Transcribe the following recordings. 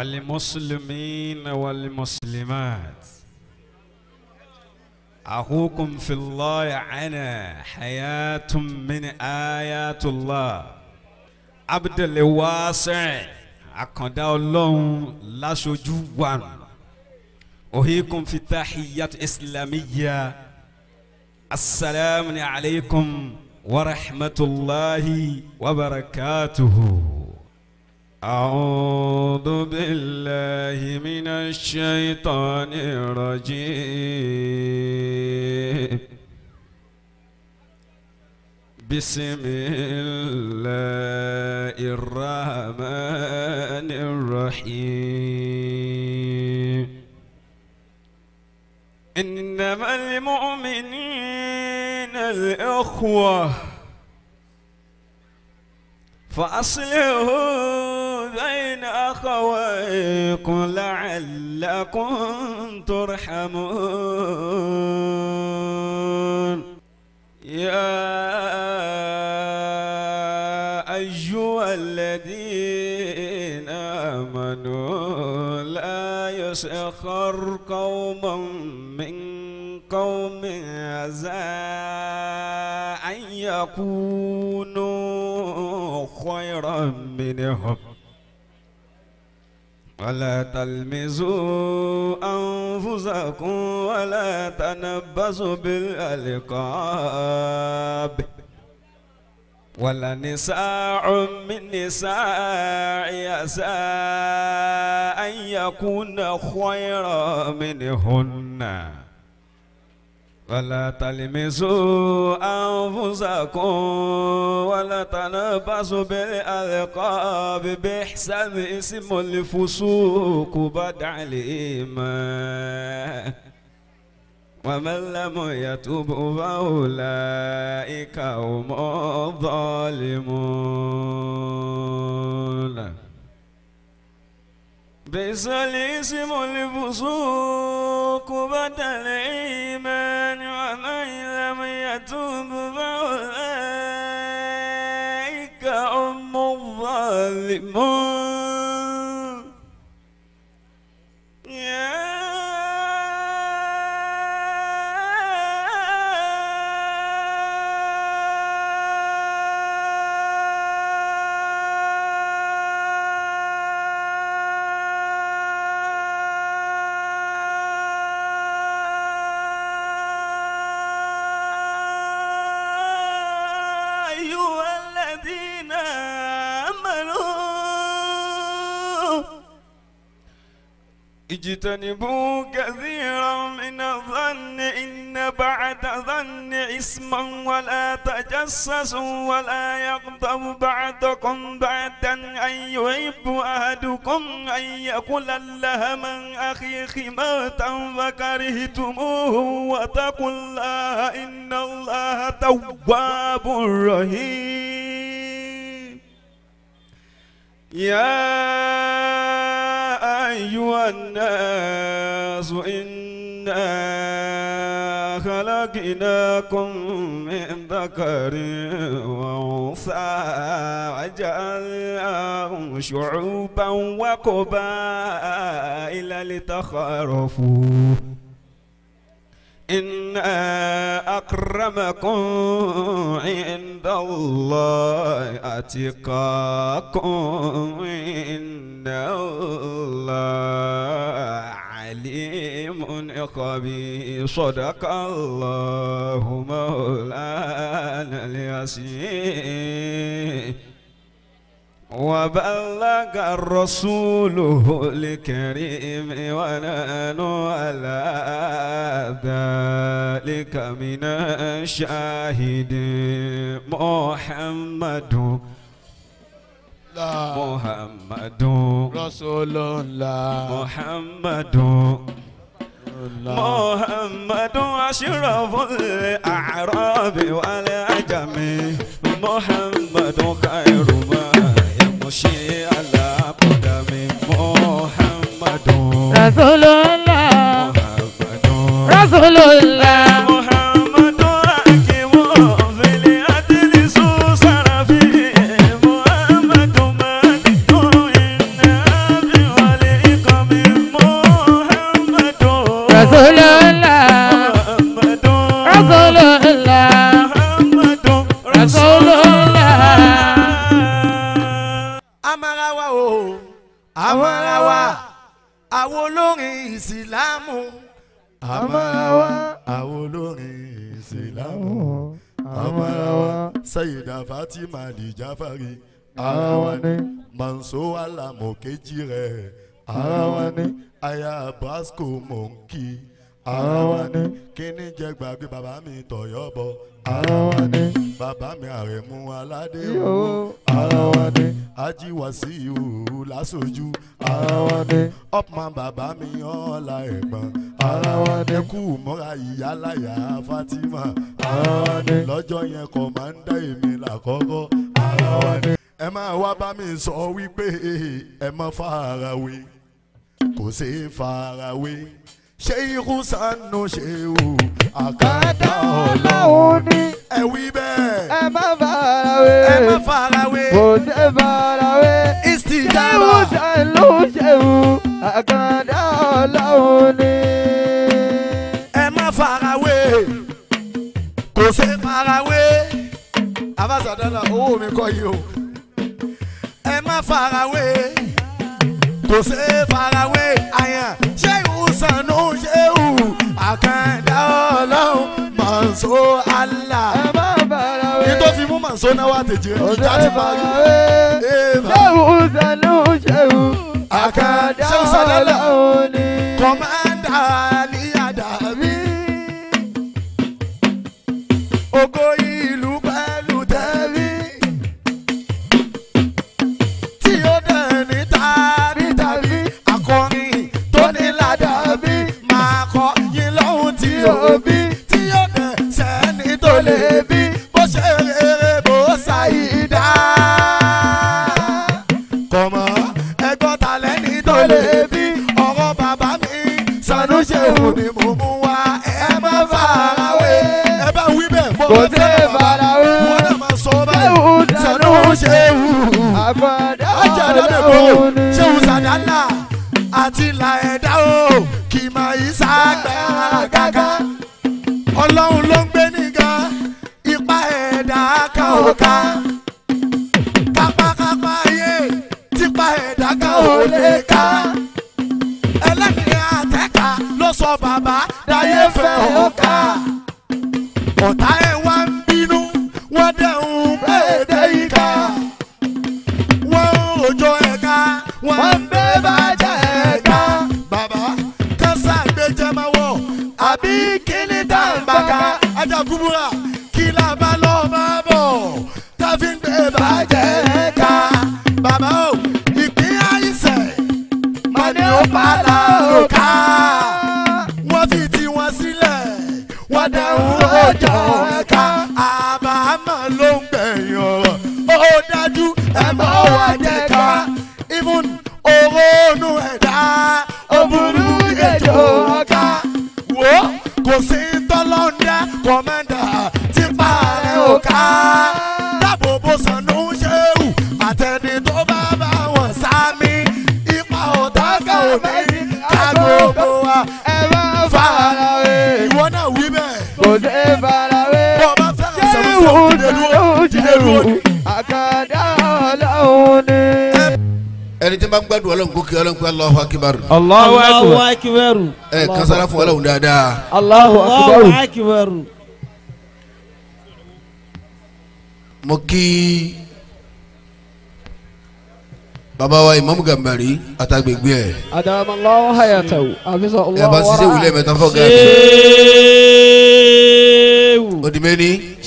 والمسلمين والمسلمات أخوكم في الله أنا حياة من آيات الله عبد الواسع àkàndá ọlọ́run láṣojú wa òhìkùn fi tahiyat islamiyya asalaamu alaykum wa rahmatulahi wa barakatuhu. أعوذ بالله من الشيطان الرجيم بسم الله الرحمن الرحيم إنما المؤمنين الإخوة فأصلحوا بين أخويكم لعلكم ترحمون يا أيها الذين آمنوا لا يسخر قوم من قوم عسى أن يكونوا خيرا منهم ولا تلمزوا أنفسكم ولا تنبسوا بالألقاب ولا نساء من نساء يساء أن يكون خيرا منهن ولا تلمسوا أنفسكم ولا تنبسوا بالألقاب بإحسان اسم الفسوق بعد الإيمان ومن لم يتب فأولئك هم الظالمون بئس الاسم الفسوق بعد الإيمان ومن لم يتب فأولئك هم الظالمون يا أيها الذين آمنوا اجتنبوا كثيرا من الظن إن بعد ظن اسما ولا تجسسوا ولا يغضب بعضكم بعدا أن يحب أحدكم أن يأكل اللحم من أخيه موتا فكرهتموه واتقوا الله إن الله تواب رحيم يا أيها الناس إنا خلقناكم من ذكر وأنثى وجعلناكم شعوبا وقبائل لتخارفوا إن أكرمكم عند الله أتقاكم إن الله عليم خبير صدق الله مولانا اليسير وبلغ الرسول الكريم ونحن على ذلك من الشاهد محمد محمد رسول الله محمد محمد أشرف الأعراب والعجم محمد خير ما يمشي على قدم محمد رسول الله محمد رسول الله محمد حكيم في العدل سوسر فيه محمد مالك النبي ولي Rasulullah. محمد Rasulullah. محمد Rasulullah. amarawa o amarawa àwọn olórin ìsìlámù amarawa àwọn olórin ìsìlámù amarawa sayida fatima lijafari ara wa ni manso alamu kejì rẹ ara wa ni aya brasco monki ara wa ni kíní jẹ gbàgbé bàbá mi tọyọ bọ ara wa ni bàbá mi àrẹ̀mú aládé o ara wa ni ají wàsíù lásojú ara wa ni upman bàbá mi ọ̀la ẹ̀gbọ́n ara wa ni kú mọ́ra ìyálàyà fatima ara wa ni lọ́jọ́ yẹn kọ̀mándà èmi làkọ́kọ́ ara wa ni ẹ máa wá bá mi sọ wípé ẹ má farawé kò sí farawé ṣé ikú sanu ṣe o àkàtà ọlọ́run ní ẹ wí bẹ́ẹ̀ ẹ má farawé. ẹ má farawé Kò ṣe farawé. istijaba Ṣéwù ló ṣéwù. Àkàndá ọlọ́run ní. ẹ má farawé kò sí farawé abasadala owó mi kọ́ yìí o ẹ má farawé kò sí farawé àyàn ṣé ìwòsànù ṣé ìwù àkàndá ọlọ́run mọ̀nsó Allah. Ẹ má farawé. ní tó fi mú mọ̀nsó náà wà tèjì Kò ìjà ṣe ti parí. farawé. Eva. Ṣéwù sanu ṣéwù. Àkàndá Àkàndá Sadala. ọlọ́run ní. kọ́mándà ní àdàbí. Ògo ìlú pẹ̀lú tẹ̀lé. Tí ó dẹ̀ ní tàbí tàbí. Akọrin tó ní ládàbí. Máa kọ yín lọ́hùn tí ó bí. Tí ó dẹ̀ sẹ́ni tó lè bí. Bó ṣe rere bó ṣàyídá. Kọ̀mọ́ ẹgbọ́n ta lẹ́ni tó lè bí. Ọ̀rọ̀ bàbá mi sanu ṣeun ni mo mú wá. Ẹ má farawé. Ẹ bá wí bẹ́ẹ̀ mọ́. Kò sí farawé. Wọ́n náà máa sọ báyìí. Ṣéwù Sanu ṣeun Àkàndá ajáde ọlọ́run mẹ́kọ̀ọ́ ní. ṣéun sàdánà àti ìlà ẹ̀dá o kì í máa yí sáàgbẹ́ àgàgà ọlọ́run ló ń gbé níga ipa ẹ̀dá kan ò ká kápákápá ayé tipa ẹ̀dá kan ò lè ká ẹlẹ́ni àtẹ́ka ló sọ bàbá dáyé fẹ́ ó ká ọ̀tá ẹ̀ wá ń bínú wọ́n dẹ̀ ń bẹ́ẹ̀ yìí ká wọ́n ń rojọ́ ẹ̀ka wọ́n ń gbé bàjẹ́ ẹ̀ka. bàbá kásá gbẹjẹ máa wọ̀ àbí kíní tá à ń bá ka ajá kúbúrà kí la bá lọ máa bọ̀ tá a fi ń gbé bàjẹ́ ẹ̀ka. bàbá o ìpín àìsẹ̀ máa ní ó pa láòká. wọ́n fi tiwọn sílẹ̀ wọ́n dẹ̀hùn rojọ́ ẹ̀ka. àbámọ̀ ló ń gbẹ̀yìn ọ̀rọ̀ ó dájú ẹ mọ̀ wá jẹ́ ká even òrónú ẹ̀dá òbúrú ìgèjò ọ̀ká wò kò sí tọ́lọ́ndà kọ́mẹ́ndà tí parẹ́ òká dábòbò sànú ṣéwù àtẹni tó bá bá wọn sámi ipa ọ̀tá kan ò ní ká gbogbo wa Ẹ má farawé. ìwọ náà wí bẹ́ẹ̀ Kò sí farawé. bọ́ ọ bá fẹ́ràn sẹ́wọ́n Ṣéwù sẹ́wọ́n dìde dúró dìde dúró ṣéwù. Àkàndá ọlọ́run ní. ẹni tí n bá ń gbádùn ọlọ́run kó kí ọlọ́run pé Allahu Akbar Allahu Allahu akbar. ẹ kására fún ọlọ́run dáadáa Allahu Allahu akbar. mo kí bàbá wa Imam Gambari àtàgbègbè ẹ Adamallahu hayatahu. Àfisọ ẹ bá ṣiṣẹ́ wulẹ̀ mẹ́ta fọ́ gàdí Ṣéwù. odi méní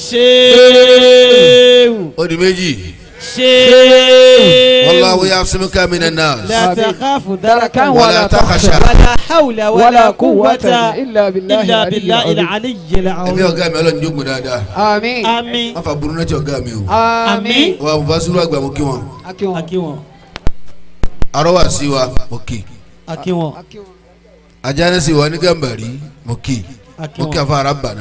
Ṣéwù. odi méjì Ṣéwù. wallahu ya'simuka minan nas لا تخاف دركا دركا ولا تخشى ولا حول ولا ولا قوة قوة إلا بالله إلا العلي بالله العظيم. العلي ẹ̀mí العظيم ọ̀gá mi ọlọ́run jókòó dáadáa Àmín. آمين wọ́n fa burú náà ti ọ̀gá mi o Àmín. wọ́n á bá sùúrù àgbà mo kí wọn Akínwó. أكيوان arọ́wà sí wa mo kí أكيوان ajánẹ́ sí wa ní Gambari mo kí mo kí أكيوان afa ara bàná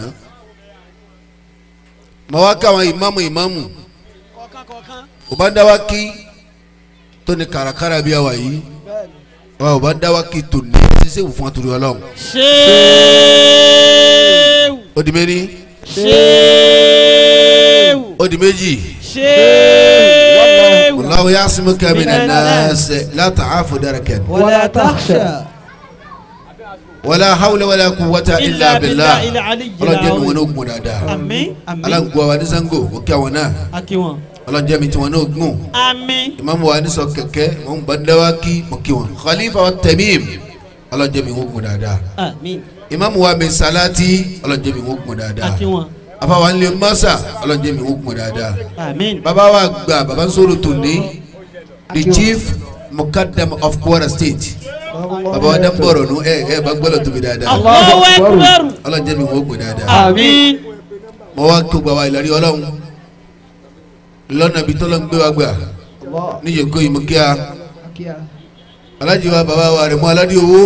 mo wá káwọn ìmáàmù ìmáàmù ò bá dá wa kí tó ní kàràkàrà bí àwa yìí wa ò bá dá wa kí tó ní sí sèwù fún àtúrò ọlọ́run ṣéwù ó di méní ṣéwù ó di méjì ṣéwù wallahu ya'simuka minan nas la ta'afu darakan wàlá tàṣà wala hawla wala quwwata illa billah ilà àlì ọlọ́jẹ́ mi wọn jìlá ní ogun dáadáa àmín àmín aláǹgbọ́ wa ní sango ó kí àwọn náà akiwọn ọlọ́jẹ́ mi tí wọn ní ogun àmín ìmáàmù wa ní sọ kẹ̀kẹ́ wọn bá dáwà kí mo kí wọn khalifa wa Tamim ọlọ́jẹ́ mi ogun dáadáa àmín ìmáàmù wa mi salati ọlọ́jẹ́ mi ogun dáadáa akiwọn afawa ńlẹ masa ọlọ́jẹ́ mi ogun dáadáa àmín baba wa gba baba nsoro tòní the chief mukaddam of Kwara State baba wa dambọrọ nu ẹ ẹ bá gbọ́dọ̀ tóbi dáadáa Allahu akbar ọlọ́jẹ́ mi ogun dáadáa àmín mo wá kó gba wa ìlàrí ọlọ́run lọ́nà ibi tọ́lọ́ ń gbé wa gbà ní yòókù yìí mo kí a alájí wa bàbá wa rẹ̀ mú aládé owó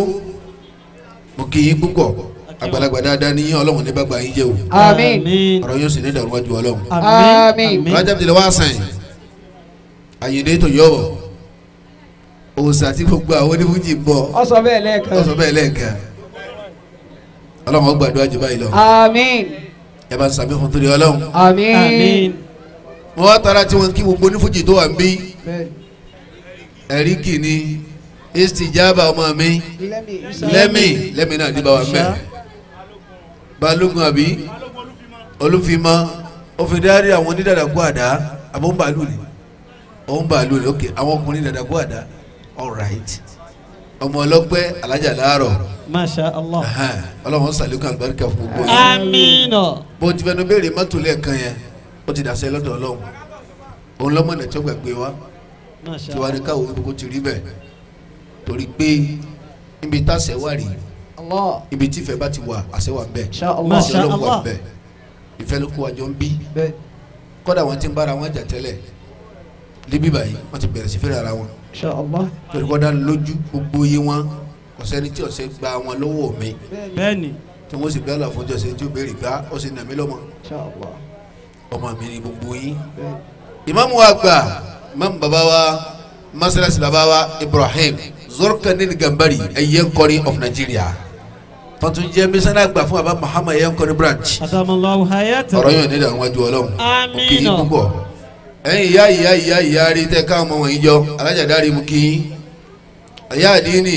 mo kí yín púpọ̀ àgbàlagbà dáadáa ní yín ọlọ́run ní bàgbà yín jẹ́ o Àmín. ọ̀rọ̀ yóò sì ní ìdàrú wájú ọlọ́run Àmín. rájà bìtìlẹ̀ wá sàn àyèdè tó yọ̀ wọ̀ òòsà tí gbogbo àwọn onífújì ń bọ̀ Ó sọ bẹ́ẹ̀ lẹ́ẹ̀kan. ọ̀sọ̀ bẹ́ẹ̀ lẹ́ẹ̀kan ọlọ́run ó gbàdúrà jù báyìí lọ Àmín. ẹ bá ń sàmì fún torí ọlọ́run Àmín. àmín mo wá tara tí wọn kí gbogbo onífújì tó wà ń bí Bẹ́ẹ̀ni. ẹ̀rí kìíní istijaba ọmọ mi lẹ́mì lẹ́mì náà ní báwa mẹ́ balógun àbí olúfimọ́ òfìdárí àwọn onídàdàkú àdá àbọ̀ ń bàálù ni òun bàálù ni ok àwọn ọkùnrin dàdàkú àdá all right ọmọ ọlọ́pẹ́ alájà láàárọ̀ masha allah ahan, ọlọ́run sàlékún àlùbáríkà fún gbogbo yìí àmín bó ti fẹnu béèrè mọ́tò lẹ́ẹ̀kan yẹn ó ti dàsẹ́ lọ́dọ̀ ọlọ́run òun lọ́mọ náà tí ó gbàgbé wa masha tí wàá ní káwọ́ gbogbo ti rí bẹ́ẹ̀ torí pé ibi táṣẹ wà rí Allah. ibi tí ìfẹ́ bá ti wà àṣẹ wà ń bẹ Insha Allah. Masha àṣẹ ọlọ́run wà Allah. ń bẹ ìfẹ́ ló kó àjọ ń bí Bẹ́ẹ̀ni. kọ́dà wọn ti ń bára wọn jà tẹ́lẹ̀ níbí báyìí wọ́n ti bẹ̀rẹ̀ sí fẹ́rẹ̀ ara wọn Insha Allah. torí kọ́dà lójú gbogbo yé wọn kò sẹ́ni tí ọ̀sẹ̀ gba wọn lọ́wọ́ mi bẹ́ẹ̀ni tí wọ́n sì gbá làfọ́jọ́ sẹ́ni tí ó béèrè gbá ó sì nà mí lọ́mọ Insha Allah. ọmọ mi ni gbogbo yín Bẹ́ẹ̀ni. ìmáàmù wa gbà ìmáàmù bàbá wa masalasi bàbá wa Ibrahim Zorkanin Gambari ẹ̀yẹ́nkọ́ni of Nigeria tọ́tún jẹ́ mísánná gbà fún bàbá Muhammad ẹ̀yẹ́nkọ́ni branch adamallahu hayata ọ̀rọ̀ yóò nílò àwọn ajú ọlọ́run Àmín. kì í púpọ̀ ẹ̀yin ìyá ìyá ìyá ìyá rí tẹ́ káwọn ọmọ wọ̀nyí jọ alájà dárí mu kì í ìyá àdínì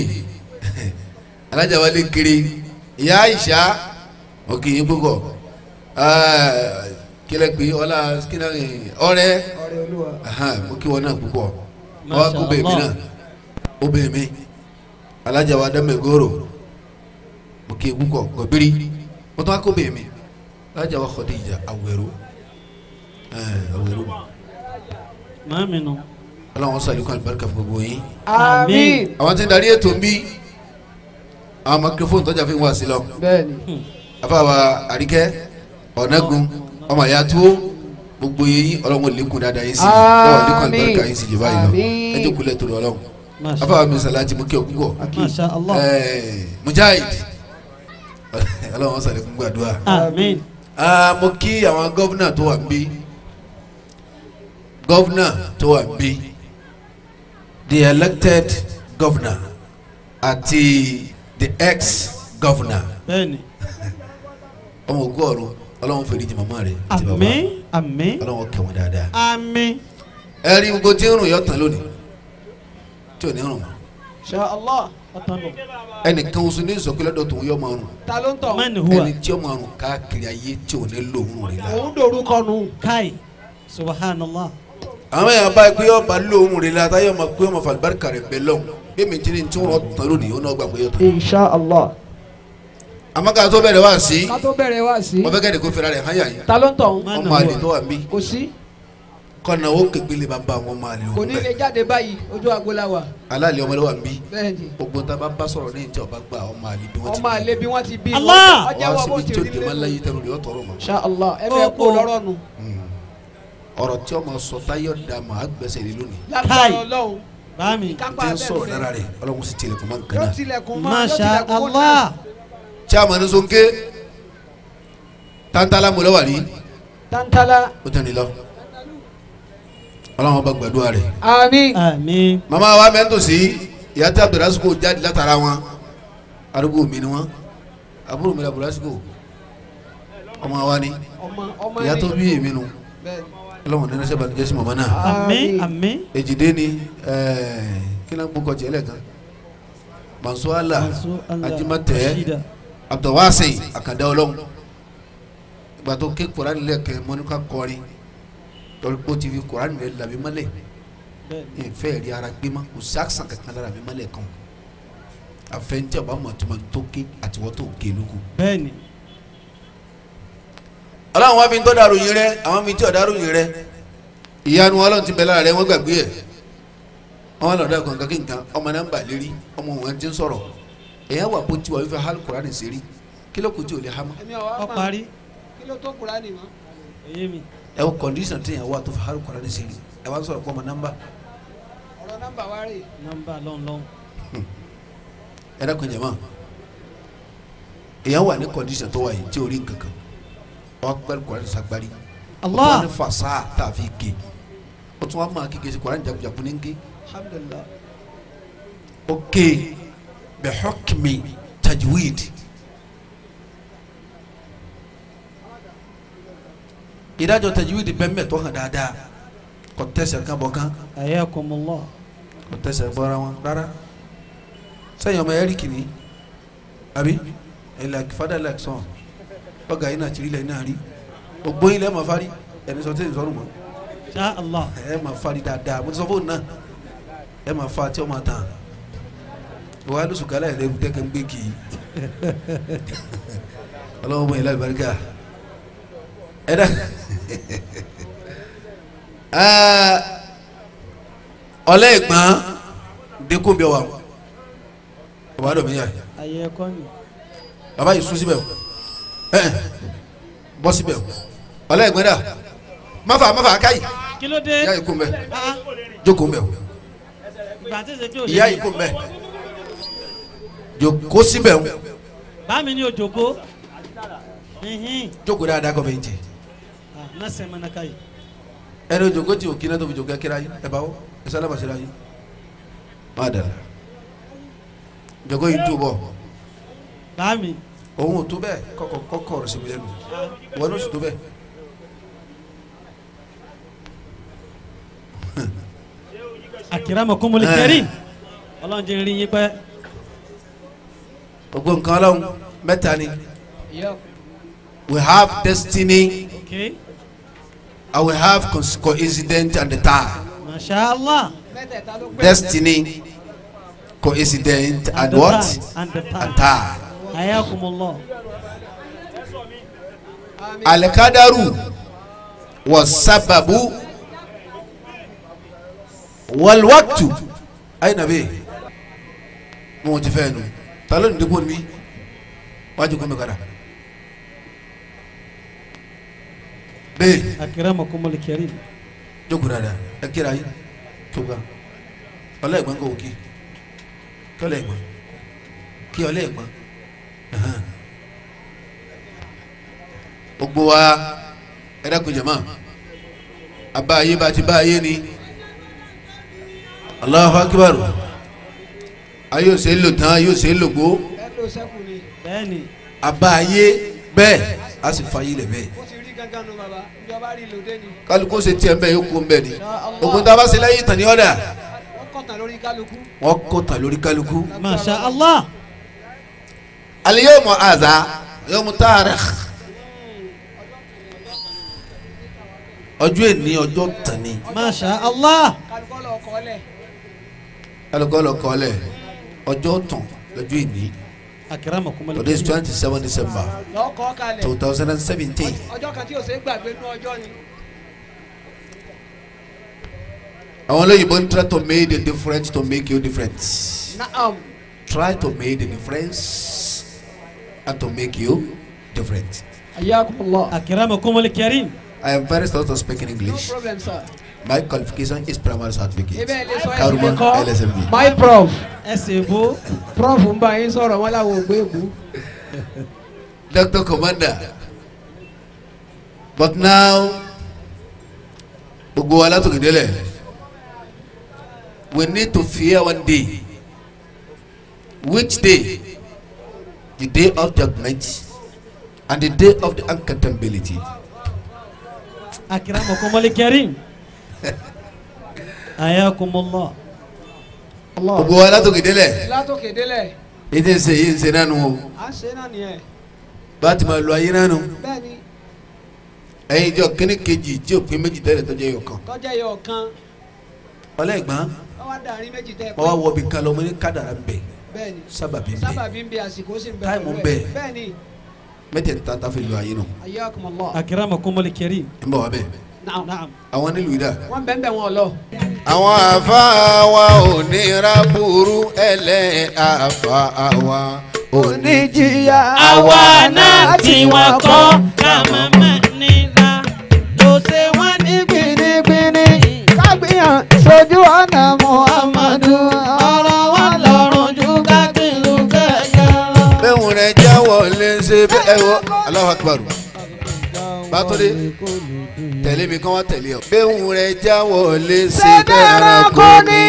alájà wálé kiri ìyá ìṣá mo kì í púpọ̀ kílẹ̀ pé ọlá kílẹ̀ ọrẹ Ọrẹ Olúwa. mo kí wọn náà púpọ̀ Masha ọwọ́ kó bèèmí Allah. náà ó bèèmí alájà wa dámẹ́gòrò mo kí i púpọ̀ gọ̀bírí mo tún wá kó bèèmí alájà wa Khadija Awero Awero maami nù ọlọ́run sàlùkọ́ àlùbáríkà fún gbogbo yín Àmín. àwọn tí ń darí ètò ń bí àwọn microphone tọ́jà fi ń wá sí lọ Bẹ́ẹ̀ni. afáwa àríkẹ́ ọ̀nàgùn ọmọ ìyá tó gbogbo yín ọlọ́run lékun dáadáa yín sí lọ́wọ́ lékun àlùbáríkà yín sí jù báyìí lọ Àmín. ẹ jókòó lẹ́tọ̀ lọ́wọ́ masha afáwa mi sàláàtì mú kí ọ púpọ̀ masha allah Ẹẹ, mujahid ọlọ́run sàlékún gbàdúrà àmín Ah, mo kí àwọn gọ́vnà tó wà ń bí gọ́vnà tó wà ń bí the elected governor àti the ex-governor bẹ́ẹ̀ni ọmọ ògùn ọ̀run ọlọ́run fèrè jì màmá rẹ̀ àti bàbá àmín àmín ọlọ́run kẹ́ wọn dáadáa àmín ẹ rí gbogbo tí ń rùn yọ tán lónìí tí ò ní rùn mọ́ Insha Allah. ọ̀tọ̀nù ẹnìkan oṣù ní ìsọ̀kí lọ́dọ̀ tó ń yọ máa rùn Ta ló ń tọ̀? man huwa ẹni tí ó máa rùn káàkiri ayé tí ò ní lò ń rùn rí la. Òun dòrúkọ nù. kai subhanallah àwọn èèyàn bá pé ọba lóhùn rẹ la táyọ̀ máa pé ọmọ fàlùbáríkà rẹ bẹ lọ́hùn bí mi jírí tí wọ́n tán lónìí ó náà gbà pé yóò tán. Insha Allah. àmọ́ ká tó bẹ̀rẹ̀ wá sí Ká tó bẹ̀rẹ̀ wá sí. wọ́n fẹ́ kẹ́ni kó fẹ́ra rẹ̀ hàn yà yín Ta ló ń tọ̀? Man ọmọ àlè huwa tó wà mí Kò sí. kọ́nà ó kékeré bá bá wọn máa lè Kò wọ́n ní lè bẹ́ẹ̀ jáde báyìí. Ojú agbo la wà. aláàlẹ́ ọmọdé wà mí Bẹ́ẹ̀ni. gbogbo tá a bá bá sọ̀rọ̀ ní ìjọ ọba gba ọmọ àlè bí wọ́n ti Ọmọ àlè bí wọ́n ti bí. Allah! Ọjà wá wọ bó síbi ti tí ó rí dé máa ń lẹ́nu. láyé tẹnu rẹ̀ ọ̀tọ̀rọ̀ mọ́ Insha Allah. Ẹ bẹ kó lọ́rọ̀ nù. ọ̀rọ̀ tí ọmọ sọ táyọ̀ dà mà á gbẹ́sẹ̀ lé lónìí Lágbára Ọlọ́run. báàmì Kápá tí ń bẹ́ẹ̀ sọ̀rọ̀ lórí. lára rẹ̀ ọlọ́run sì tilẹ̀kùn máa ń kan Yóò náà tilẹ̀kùn mọ́. masha yóò tilẹ̀kùn mọ́ allah tí a mọ̀ ní sonké tántálá mo lọ́wọ́ rí Tantala. ó tẹ̀ ní lọ ọlọ́run bá gbàdúrà rẹ̀ Àmín. àmín mama wa mẹ́tò sí ìyá tí abdulrasco jáde látara wọn arúgbó mi ni wọn àbúrò mi la bùrọ̀ lásìkò ọmọ wa ni ọmọ ọmọ ìyá ẹni. tó bí èmi nu Bẹ́ẹ̀ni. ọlọ́run nínú sẹ́ba ní jẹ́sí mọ̀mọ́ náà àmín àmín èjìdé ni ẹ̀ẹ́ kí ló ń gbókọ̀ tiẹ̀ lẹ́ẹ̀kan mansuala Mansu Allah ajimatẹ Rashida. abdulwasi akanda ọlọ́run ìgbà tó ké koran lẹ́kẹ̀ mọ́nìkà kọrin lórí kó ti fi koran rẹ̀ làbí mọ́lẹ̀ bẹ́ẹ̀ni ìfẹ́ rí ara gbé mọ́ kò sí àkàsàn kankan lára mi mọ́lẹ̀ kan àfẹnjẹ́ ọba mọ̀tòmọ̀ tó ké àtiwọ́ tó ké lóko. bẹ́ẹ̀ni ọlọ́run wá fi ń tọ́ dàrú yín rẹ àwọn fi tí ò dàrú yín rẹ ìyanu ọlọ́run ti bẹ̀ lára rẹ wọ́n gbàgbé ẹ̀ wọ́n lọ́ọ́ dàgbọ́n kankan nǹkan ọmọ náà ń bà lérí ọmọ wọn ti ń sọ̀rọ̀ èèyàn wà bó tiwa wípé hali koran ṣe rí kí ló kù tí ò lè hama Èmi ọ̀wá ọ mọ̀. parí Kí ló tó Kùránì mọ́? èyí mi ẹ wo kọndíṣàn tí yẹn wà tó fi hali koran ṣe rí ẹ wá sọ̀rọ̀ pọ̀ ọmọ nọ́mbà Ọ̀rọ̀ nọ́mbà wa rè. nọ́mbà lọ́nlọ́n ẹ dákun jẹ mọ́ èèyàn wà ní kọndíṣàn tó wà yìí tí ò rí nǹkan kan wọ́n pẹ́ koran sagbari Allah wọ́n ní fasa tá a fi ké o tún wá máa kéke sí koran jagunjagun ní ké Alhamdulillah. o ké bẹ hukmi tajwid ìdájọ́ tajwid bẹ́ẹ̀ mẹ́tọ́ hàn dáadáa kò tẹ̀sẹ̀ kan bọ̀ kan ayakumullah kò tẹ̀sẹ̀ bọ́ra wọn rárá sẹ́yìn ọmọ ẹ̀rí kìíní àbí ẹ̀ like father like son ọgá yìí náà tìrí lẹ́yìn náà rí gbogbo yín lẹ́ẹ̀ máa fárí ẹni sọ tẹ́sí sọ́rùn mọ́ sha Allah ẹ máa fárí dáadáa mo ti sọ fóònù náà ẹ máa fa tí ọ máa tàn wàá lóṣù kálá ẹ̀ lẹ́rù tẹ́kẹ̀ ń gbé kì í ọlọ́wọ́ bọ̀ yín láì barika ẹ dá ọlẹ́ ìgbọ́n dínkù bí ọ wà ọba dọ̀ mí yà ayé ẹ̀kọ́ ni baba yìí sún síbẹ̀ o ẹ bọ́ síbẹ̀ o ọlẹ́ ìgbọ́n dà máfa máfa káyì kí ló dé ìyá yìí kún bẹ́ẹ̀ Ah, jókòó mbẹ́ o ìgbà tí ìṣe kí o ìyá yìí kún bẹ́ẹ̀ jókòó síbẹ̀ o bá mi ní òjòkó hihin jókòó dáadáa kọ́ bẹ́ẹ̀ ń jẹ ah nọ́ọ̀sì mọ́nà káyì ẹni jókòó tí o kí náà tó fi jókòó kíra yìí ẹ bá wọ ẹ sálábà síra yìí má dàrá jókòó yìí tó bọ̀ bá mi òun ò tó bẹ́ẹ̀ kọ́kọ́ kọ́kọ́ ọ̀rọ̀ síbi lẹ́nu wọn ló sì tó bẹ́ẹ̀ akramakumul Eh. karim ọlọ́run jẹ́ rí yín pẹ́ gbogbo nǹkan ọlọ́run mẹ́ta ni Yọ. we have destiny okay and we have cons- coincidence and the time. masha Allah Mẹ́tẹ̀ẹ̀ta ló pé. destiny coincident and, the what time, and the and time time ayakumullah Àmín. alikadaru was sababu walwaktu ayi nabe mo ti fẹ́ nu ta ló ní dìbò mi wájú kọ́ mi kọ́ra bẹ́ẹ̀ akramakumul karim jókòó dáadáa ẹ kíra yín tó gbà ọlá ẹ̀gbọ́n kò kí kí ọlá ẹ̀gbọ́n kí ọlá ẹ̀gbọ́n ẹ̀hán. gbogbo wa ẹ dákun jama abá ayé bá ti bá ayé ni Allahu Akbar ayé ò ṣe é lò tán ayé ò ṣe é lò gbó Ẹ ló sẹ́kù ni. bẹ́ẹ̀ni abá ayé bẹ́ẹ̀ a sì fa ayé lẹ̀ bẹ́ẹ̀ Ó ti rí gángan nu bàbá. Ìjọba rí lòdì ni. kálukú ṣe tiẹ̀ mbẹ́ yóò kú mbẹ́ ni Insha Allah. ògùn tá a bá ṣe láyé ìtàn ní ọ̀dà Wọ́n kọ̀tàn lórí kálukú. wọ́n kó tàn lórí kálukú. masha Allah اليوم هذا يوم تاريخ ọjọ́ èní ọjọ́ tani masha Allah Kálukọ́ lọ kọ́lẹ̀. alukọ́lọ́ kọ́lẹ̀ ọjọ́ tán lọ́jọ́ èní akramakumul today is karim twenty seven december Lọ́ kọ́ kalẹ̀. two thousand and seventeen Ọjọ́ kan tí o ṣe é gbàgbé nú ọjọ́ ni. àwọn olóyìnbó ń try to make the difference to make you different Naam. try to make the difference and to make you different Ayakumullah. akramakumul karim I am very sorry to speak in No English problem sir. my qualification is primary certificate Ebe ẹ lè sọ ẹ Karuma sì lè kọ́. LSMB My prof. ẹsẹ̀ bó Prof ń bá yín sọ̀rọ̀ wọn láwọn ògbé èkú. Doctor Commander. But now, gbogbo wa látòkè délẹ̀, we need to fear one day. Which day? the day of judgment and the day of the accountability. أكرمكم الكريم حياكم الله gbogbo wa látòkè délẹ̀ látòkè délẹ̀ ètò ìṣe yìí ń ṣe nánu o à ń ṣe náà nìyẹn bá a ti máa lo ayé nánu bẹ́ẹ̀ ni ẹ̀yin ìjọ kíní kejì tí òpin méjì tẹ́lẹ̀ tọ́jú ẹyọ kan tọ́jà yẹ ọ̀kan ọlẹ́gbọ́n wọ́n wá dàrí méjì tẹ́ ẹ wọ́n wá wọ bí kan lọ mo ní kádàrá ń bẹ bẹ́ẹ̀ ni sábàbí ń bẹ sábàbí ń bẹ àsìkò sì ń bẹ Táìmù ń pẹ̀lú bẹ. ẹ̀. bẹ́ẹ̀ ni mẹ́tẹ̀ẹ̀ta tá a fi lo ayé nù ayyakumullah أكرمكم الكريم ń bọ̀ wá bẹ́ẹ̀ naam نعم àwọn nílùú ìdá. wọ́n bẹ́ẹ̀ bẹ́ẹ̀ wọn lọ. àwọn àfa wa ò ní ra burú ẹlẹ́ àfa wa ò ní oníjìyà àwa náà tí wọ́n kọ́ ká mọ̀mọ́ nílá ló ṣe wọ́n ní gbinigbini kágbìyàn sójú ọ̀nà muhammadu ọ̀rọ̀ wọn lọ́rùn ju kákìlú kẹ̀kẹ́ lọ. bẹ́ẹ̀ rẹ̀ jáwọ́ lé ṣe bẹ́ẹ̀ wọ Allahu Akbar bàtúndé tẹ̀lé mi kán wá tẹ̀lé ọ. bẹ́ẹ̀ rẹ̀ jáwọ́ lé ṣe sẹ́dẹ̀rẹ̀ kò ní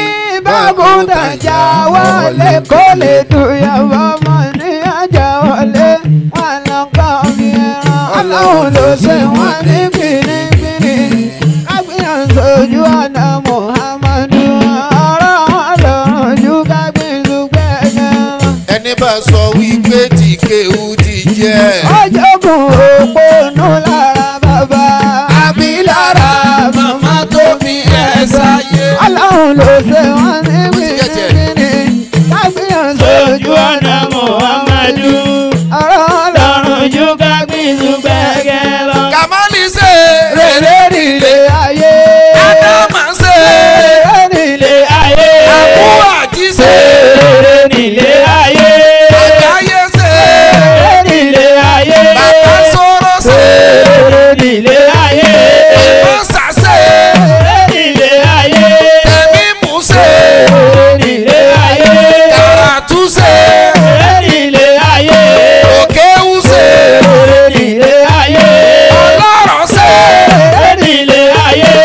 bákúndàjà wọlé kó lè dùyàwó mọ̀ ní àjà wọlé wọn lọ kọ́ mi ẹran ọlọ́run ló ṣe wọ́n ní gbinigbini kágbìyàn sójú ọ̀nà muhammadu ọ̀rọ̀ wọn lọ́rùn ju kágbìlú gbẹ̀gẹ̀ lọ. ẹni bá sọ wípé tí kéwú ti jẹ́. ọjọ́gùn òpónú lára bàbá. àbí lára màmá tó bí ẹ sáyé. ọlọ́run ló ṣe wọ́n ní gbìngbìngbìngbì. kágbìyàn sójú ọ̀nà muhammadu. ọ̀rọ̀ ọlọ́run ju kágbìlú gbẹ̀gẹ̀ lọ. kàmáàlì ṣe rere nílé ayé. ádámà ṣe rere nílé ayé. àbúrò àjí ṣe rere nílé ayé. àgbáyé ṣe rere nílé ayé. bàbá sọ̀rọ̀ ṣe rere nílé ayé. mọ́sà ṣe rere nílé ayé. tẹ̀mí mú ṣe rere nílé ayé. kàràtú ṣe rere nílé ayé. òkèwú ṣe rere nílé ayé. ọlọ́rọ̀ ṣe rere nílé ayé.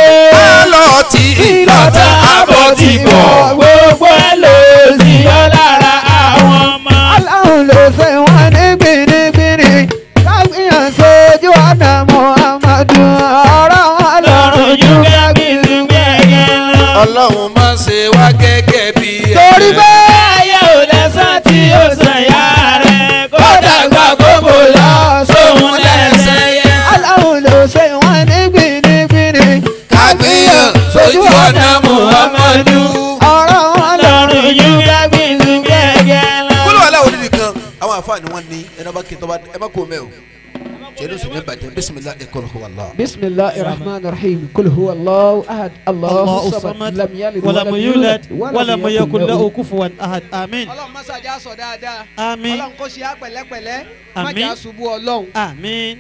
alọ́tì ìlọ́ta àbọ̀ ti bọ̀ gbogbo ẹ̀ ló sì yọ lára àwọn ọmọ. aláhùn ló ṣe wọ́n ní gbìnrígbìnrí kágbìyàn sójú ọ̀nà muhammadu ọ̀rọ̀ wọn lọ́rùn ju kágbìlú gbẹ̀gẹ̀ lọ. ọlọ́run má ṣe wá gẹ́gẹ́ bí ẹ. torí pé ayé ò lẹ́sàn tí ó sàn yá rẹ̀ kó dàgbà gbogbo lọ sóhun lẹ́sẹ̀ yẹn. aláhùn ló ṣe wọ́n ní gbìnrígbìnrí kágbéyàn sójú ọ̀nà muhammadu. ọ̀rọ̀ wọn lọ́rùn ju kágbìlú gbẹ̀gẹ̀ lọ. kúlọ̀ wà láwọn onídìí kan àwọn àfáàní wọn ní ẹni ọba kìntàn ẹ má kó mẹ́ o jẹ́nu sùn ní bàjẹ́ bísímilá ẹ̀kọ́ lọ́kọ́ wà lọ́wọ́. بسم الله الرحمن الرحيم قل هو الله أحد الله الله الصمد الصمد لم يلد ولم يولد ولم يكن له كفوا أحد آمين ọlọ́run má ṣàjà sọ dáadáa Àmín. ọlọ́run kò ṣe á pẹ̀lẹ́pẹ̀lẹ́ má Àmín. jà ṣubú ọlọ́run. آمين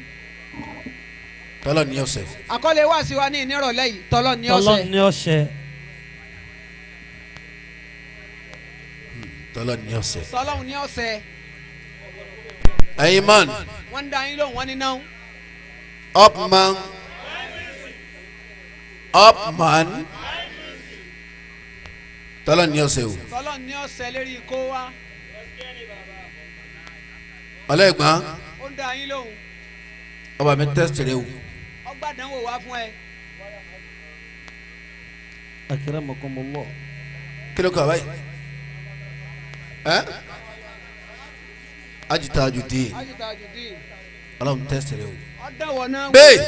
tọ́lọ̀ ní ọ̀sẹ̀ àkọlé wá sí wa ní ìnírọ̀lẹ́ yìí tọ́lọ́ ní tọ́lọ́ ọ̀sẹ̀ ní ọ̀sẹ̀ tọ́lọ̀ ní ọ̀sẹ̀. tọ́lọ́run ní ọ̀sẹ̀ ẹ̀yin man wọ́n ń da yín lóhùn wọ́n ní náà up man up man tọ́lọ̀ ní ọ̀sẹ̀ o tọ́lọ́run ní ọ̀sẹ̀ lérí ikó wa ọlẹ́gbọ́n ó ń da yín lóhùn ọba mi tẹ́sítì rẹ o ọgbàdánwò wá fún ẹ أكرمكم الله kí ló kọ́ àbáyé ẹ́ ajita ajudi ajita ajudi ọlọ́run tẹ́sítì rẹ o ọ̀dánwò náà bẹ́ẹ̀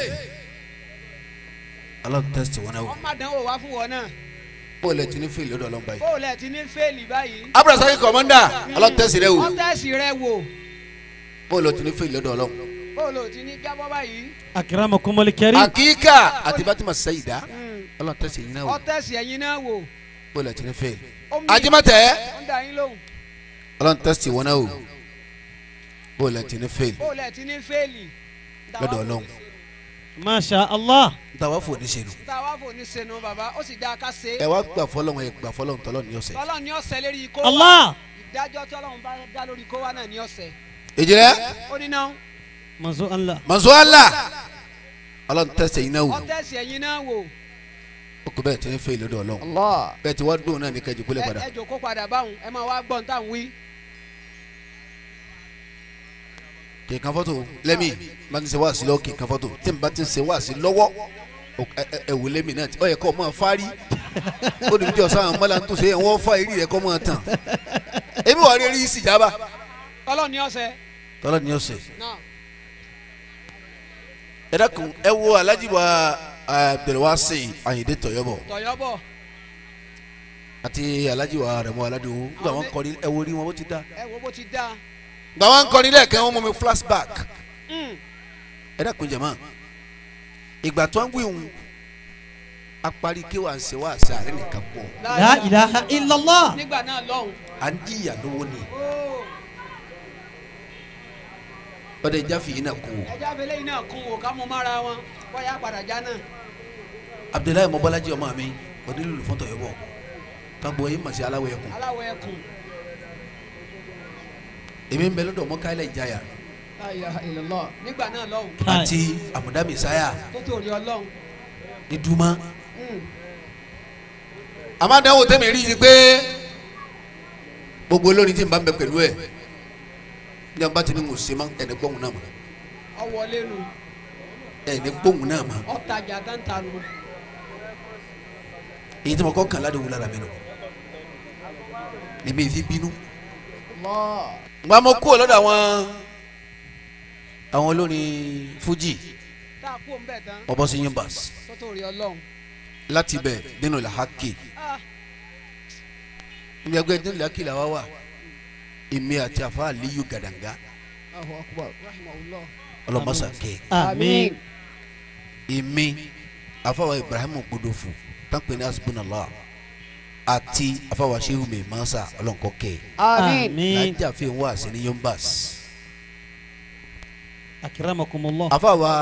ọlọ́run tẹ́sítì wọn náà o ọmọdánwò wá fún wọn náà bó o lẹ ti ní fíìlì lọ́dọ̀ ọlọ́run báyìí. bó o lẹ̀ ti ní fẹ́ẹ̀lì báyìí abdulrasaki kọ̀mọ́ndà ọlọ́run tẹ́sítì rẹ o ọ̀tẹ̀sì rẹ wò bó o lọ ti ní fíìlì lọ́dọ̀ ọlọ́run. bó o lò ti ní jábọ́ báyìí أكرمكم الكريم akíkà àti fatima sayida ọlọ́run tẹ́sítì yín náà o ọ̀tẹ̀sì ẹ̀yin náà wò bó o lọ ti ní fíìlì. Omi- ajimatẹ ó ń da yín lóhùn ọlọ́run tẹ́sítì wọn náà o bó o lọ ti ní fíìlì bó o lẹ̀ ti ní fẹ́ẹ̀lì lọ́dọ̀ ọlọ́run. ما شاء الله ntàwa fò ní sẹ́nu. tá a wá fò ní senu bàbá ó sì dá a ká ṣe ẹ wá gbà fọlọ́run ẹ gbà fọlọ́run tọ́lọ́ ní ọ̀sẹ̀. tọ́lọ́ ní ọ̀sẹ̀ lérí ikó wa الله ìdájọ́ tí ọlọ́run bá dá lórí ikó wa náà ní ọ̀sẹ̀ ìjìnlẹ̀ ó ní náà منزو الله mọ̀nsọ́lá ọlọ́run tẹ́sítì yín náà o ọ̀tẹ̀sì ẹ̀yin náà wò ó kò bẹ́ẹ̀ ti ní fíìlì lọ́dọ̀ ọlọ́run Allah bẹ́ẹ̀ ti wá dùn náà ní kẹjì kúlẹ̀ ẹ padà. ẹ jòkó padà báwọn ẹ máa wá gbọ́n tá à ń wí kìkan fọ́tò lẹ́mí bá ti ṣe wá sí lọ́wọ́ kìkan fọ́tò tí n bá ti ṣe wá sí lọ́wọ́ o- ẹ- ẹ- ẹ wò lẹ́mí náà ọ yẹ kọ́ ọ máa fárí ó dùn jọ sáà mọ́lá tó ṣe wọ́n fa eré rẹ̀ kọ́ máa tàn èmi wà rí eré sí ìjábá ọlọ́ọ̀ni ọ̀sẹ̀ tọ́lá ni ó ṣe. náà ẹ dákun ẹ wo alhaji wa abdulwasi ayinde tọyọbọ tọ̀yọ́bọ̀ àti alhaji wa rẹmọ aládùn nígbà wọn kọrin ẹ wo rí wọn bó ti dá. ẹ wo bó ti dá gbà wọn kọrin lẹ́ẹ̀kan wọn mú mi flashback Mm. ẹ dákun jẹ̀mọ́ ìgbà tó ń wíwùn apari kí wàá ṣe wàá ṣe àárẹ̀ nìkan pọ̀ La ilaha illallah. nígbà náà lọ́hùn. à ń jìyà lówó ni Ó, ọdẹ ìjà fìyín náà kú o ẹja abẹ́lé yìí náà kún wò ká mú mára wọn bóyá padà já náà. abdullahi mọbalaji ọmọ mi onílùlù fún tọyọbọ kagbọ yìí màsí aláwọ ẹkùn aláwọ̀ ẹkùn. èmi ń bẹ lọ́dọ̀ ọmọ káyọlẹ ìjayà La ilaha illallah. nígbà náà lọ́hùn Kai. àti àmúdá mẹsáyà tó tó rí ọlọ́hun. ní dùmá. Mm. àmọ́ àdánwò tẹ́mi rí i pé gbogbo olórin tí n bá ń bẹ pẹ̀lú ẹ̀ ní ọba tí ni mo ṣe mọ́ ẹni gbóhùn náà mọ́ ọwọ́ lẹ́nu ẹni gbóhùn náà mọ́ ọ̀tajà tántà nu. èyí tí mo kọ́ kàn ládùúgbò lára mi nù èmi fi bínú. Allah. gba mo kúrò lọ́dọ̀ àwọn àwọn olórin fújì tá a kú òun bẹ̀ tán mo bọ́ sí yimbas tó tó rí ọlọ́hun. láti bẹ̀ nínú làhákì Ah, ní ẹgbẹ́ nínú làhákì làwa wà èmi àti àfa àlíyù gàdàngá Allahu akbar. rahimahullah. ọlọ́mọsà kẹ́ Àmín. èmi àfàwà ibrahim gbodofu tápẹ́ ní asibunala àti àfàwà sehu mi masa ọlọ́nkọ́ kẹ́ àmín. Àmín. lájà fi wá sí ní yimbas Akramakumullah. àfàwà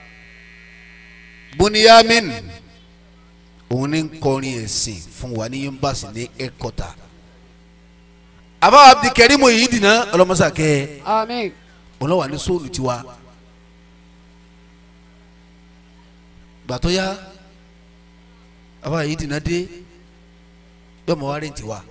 buniyamin òun ní kọrin ẹ̀sìn fún wa ní yimbas ní ẹ̀kọ́ta àfàwà abdulkarim yìí dìnnà ọlọ́mọsà kẹ́ àmín. òun lọ́wọ́ ní sóòlù tiwa gbàtọ́ ya àbá yìí dìnnà dé yọmọ wa rẹ̀ tiwa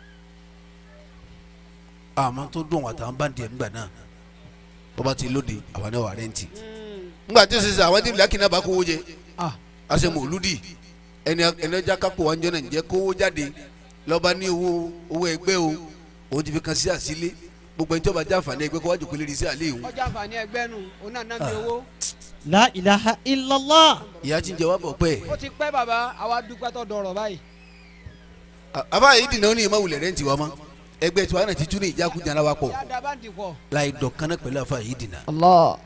àmọ́ tó dùn àtàwọn báńdì ẹ̀ ńgbà náà bọ́ba ti lóde àwọn náà wà rẹ́ǹtì ńgbà tí sísè àwọn tí bìlákì náà bá kówó jẹ Ah. àṣẹ mòlúdì ẹni ẹni ọjà kápò wa ń jẹ́ náà ń jẹ́ kówó jáde lọ́ba ní owó owó ẹgbẹ́ o òun ti fi kan sí àsílẹ̀ gbogbo ẹni tí wọ́n bá jáfàní ẹgbẹ́ kó wájú pélé rí sí àlẹ́ ìhun ọjà àǹfààní ẹgbẹ́ nu òun náà náà bí owó. La ilaha illallah. ìyá tí ń jẹ wá bọ̀ pẹ́ ó ti pẹ́ bàbá àwa dúpẹ́ tó dọ̀rọ̀ báyìí. àbá yìí dìnnà ó ní ìmọ̀ wulẹ̀ rẹ́ǹtì wa mọ́ ẹgbẹ́ tí wàá náà ti tún ní ìjákujá náà wá pọ̀ yá da báńdì pọ̀. láì dọ̀kan náà pẹ̀lú àfa yìí dìnnà Allah.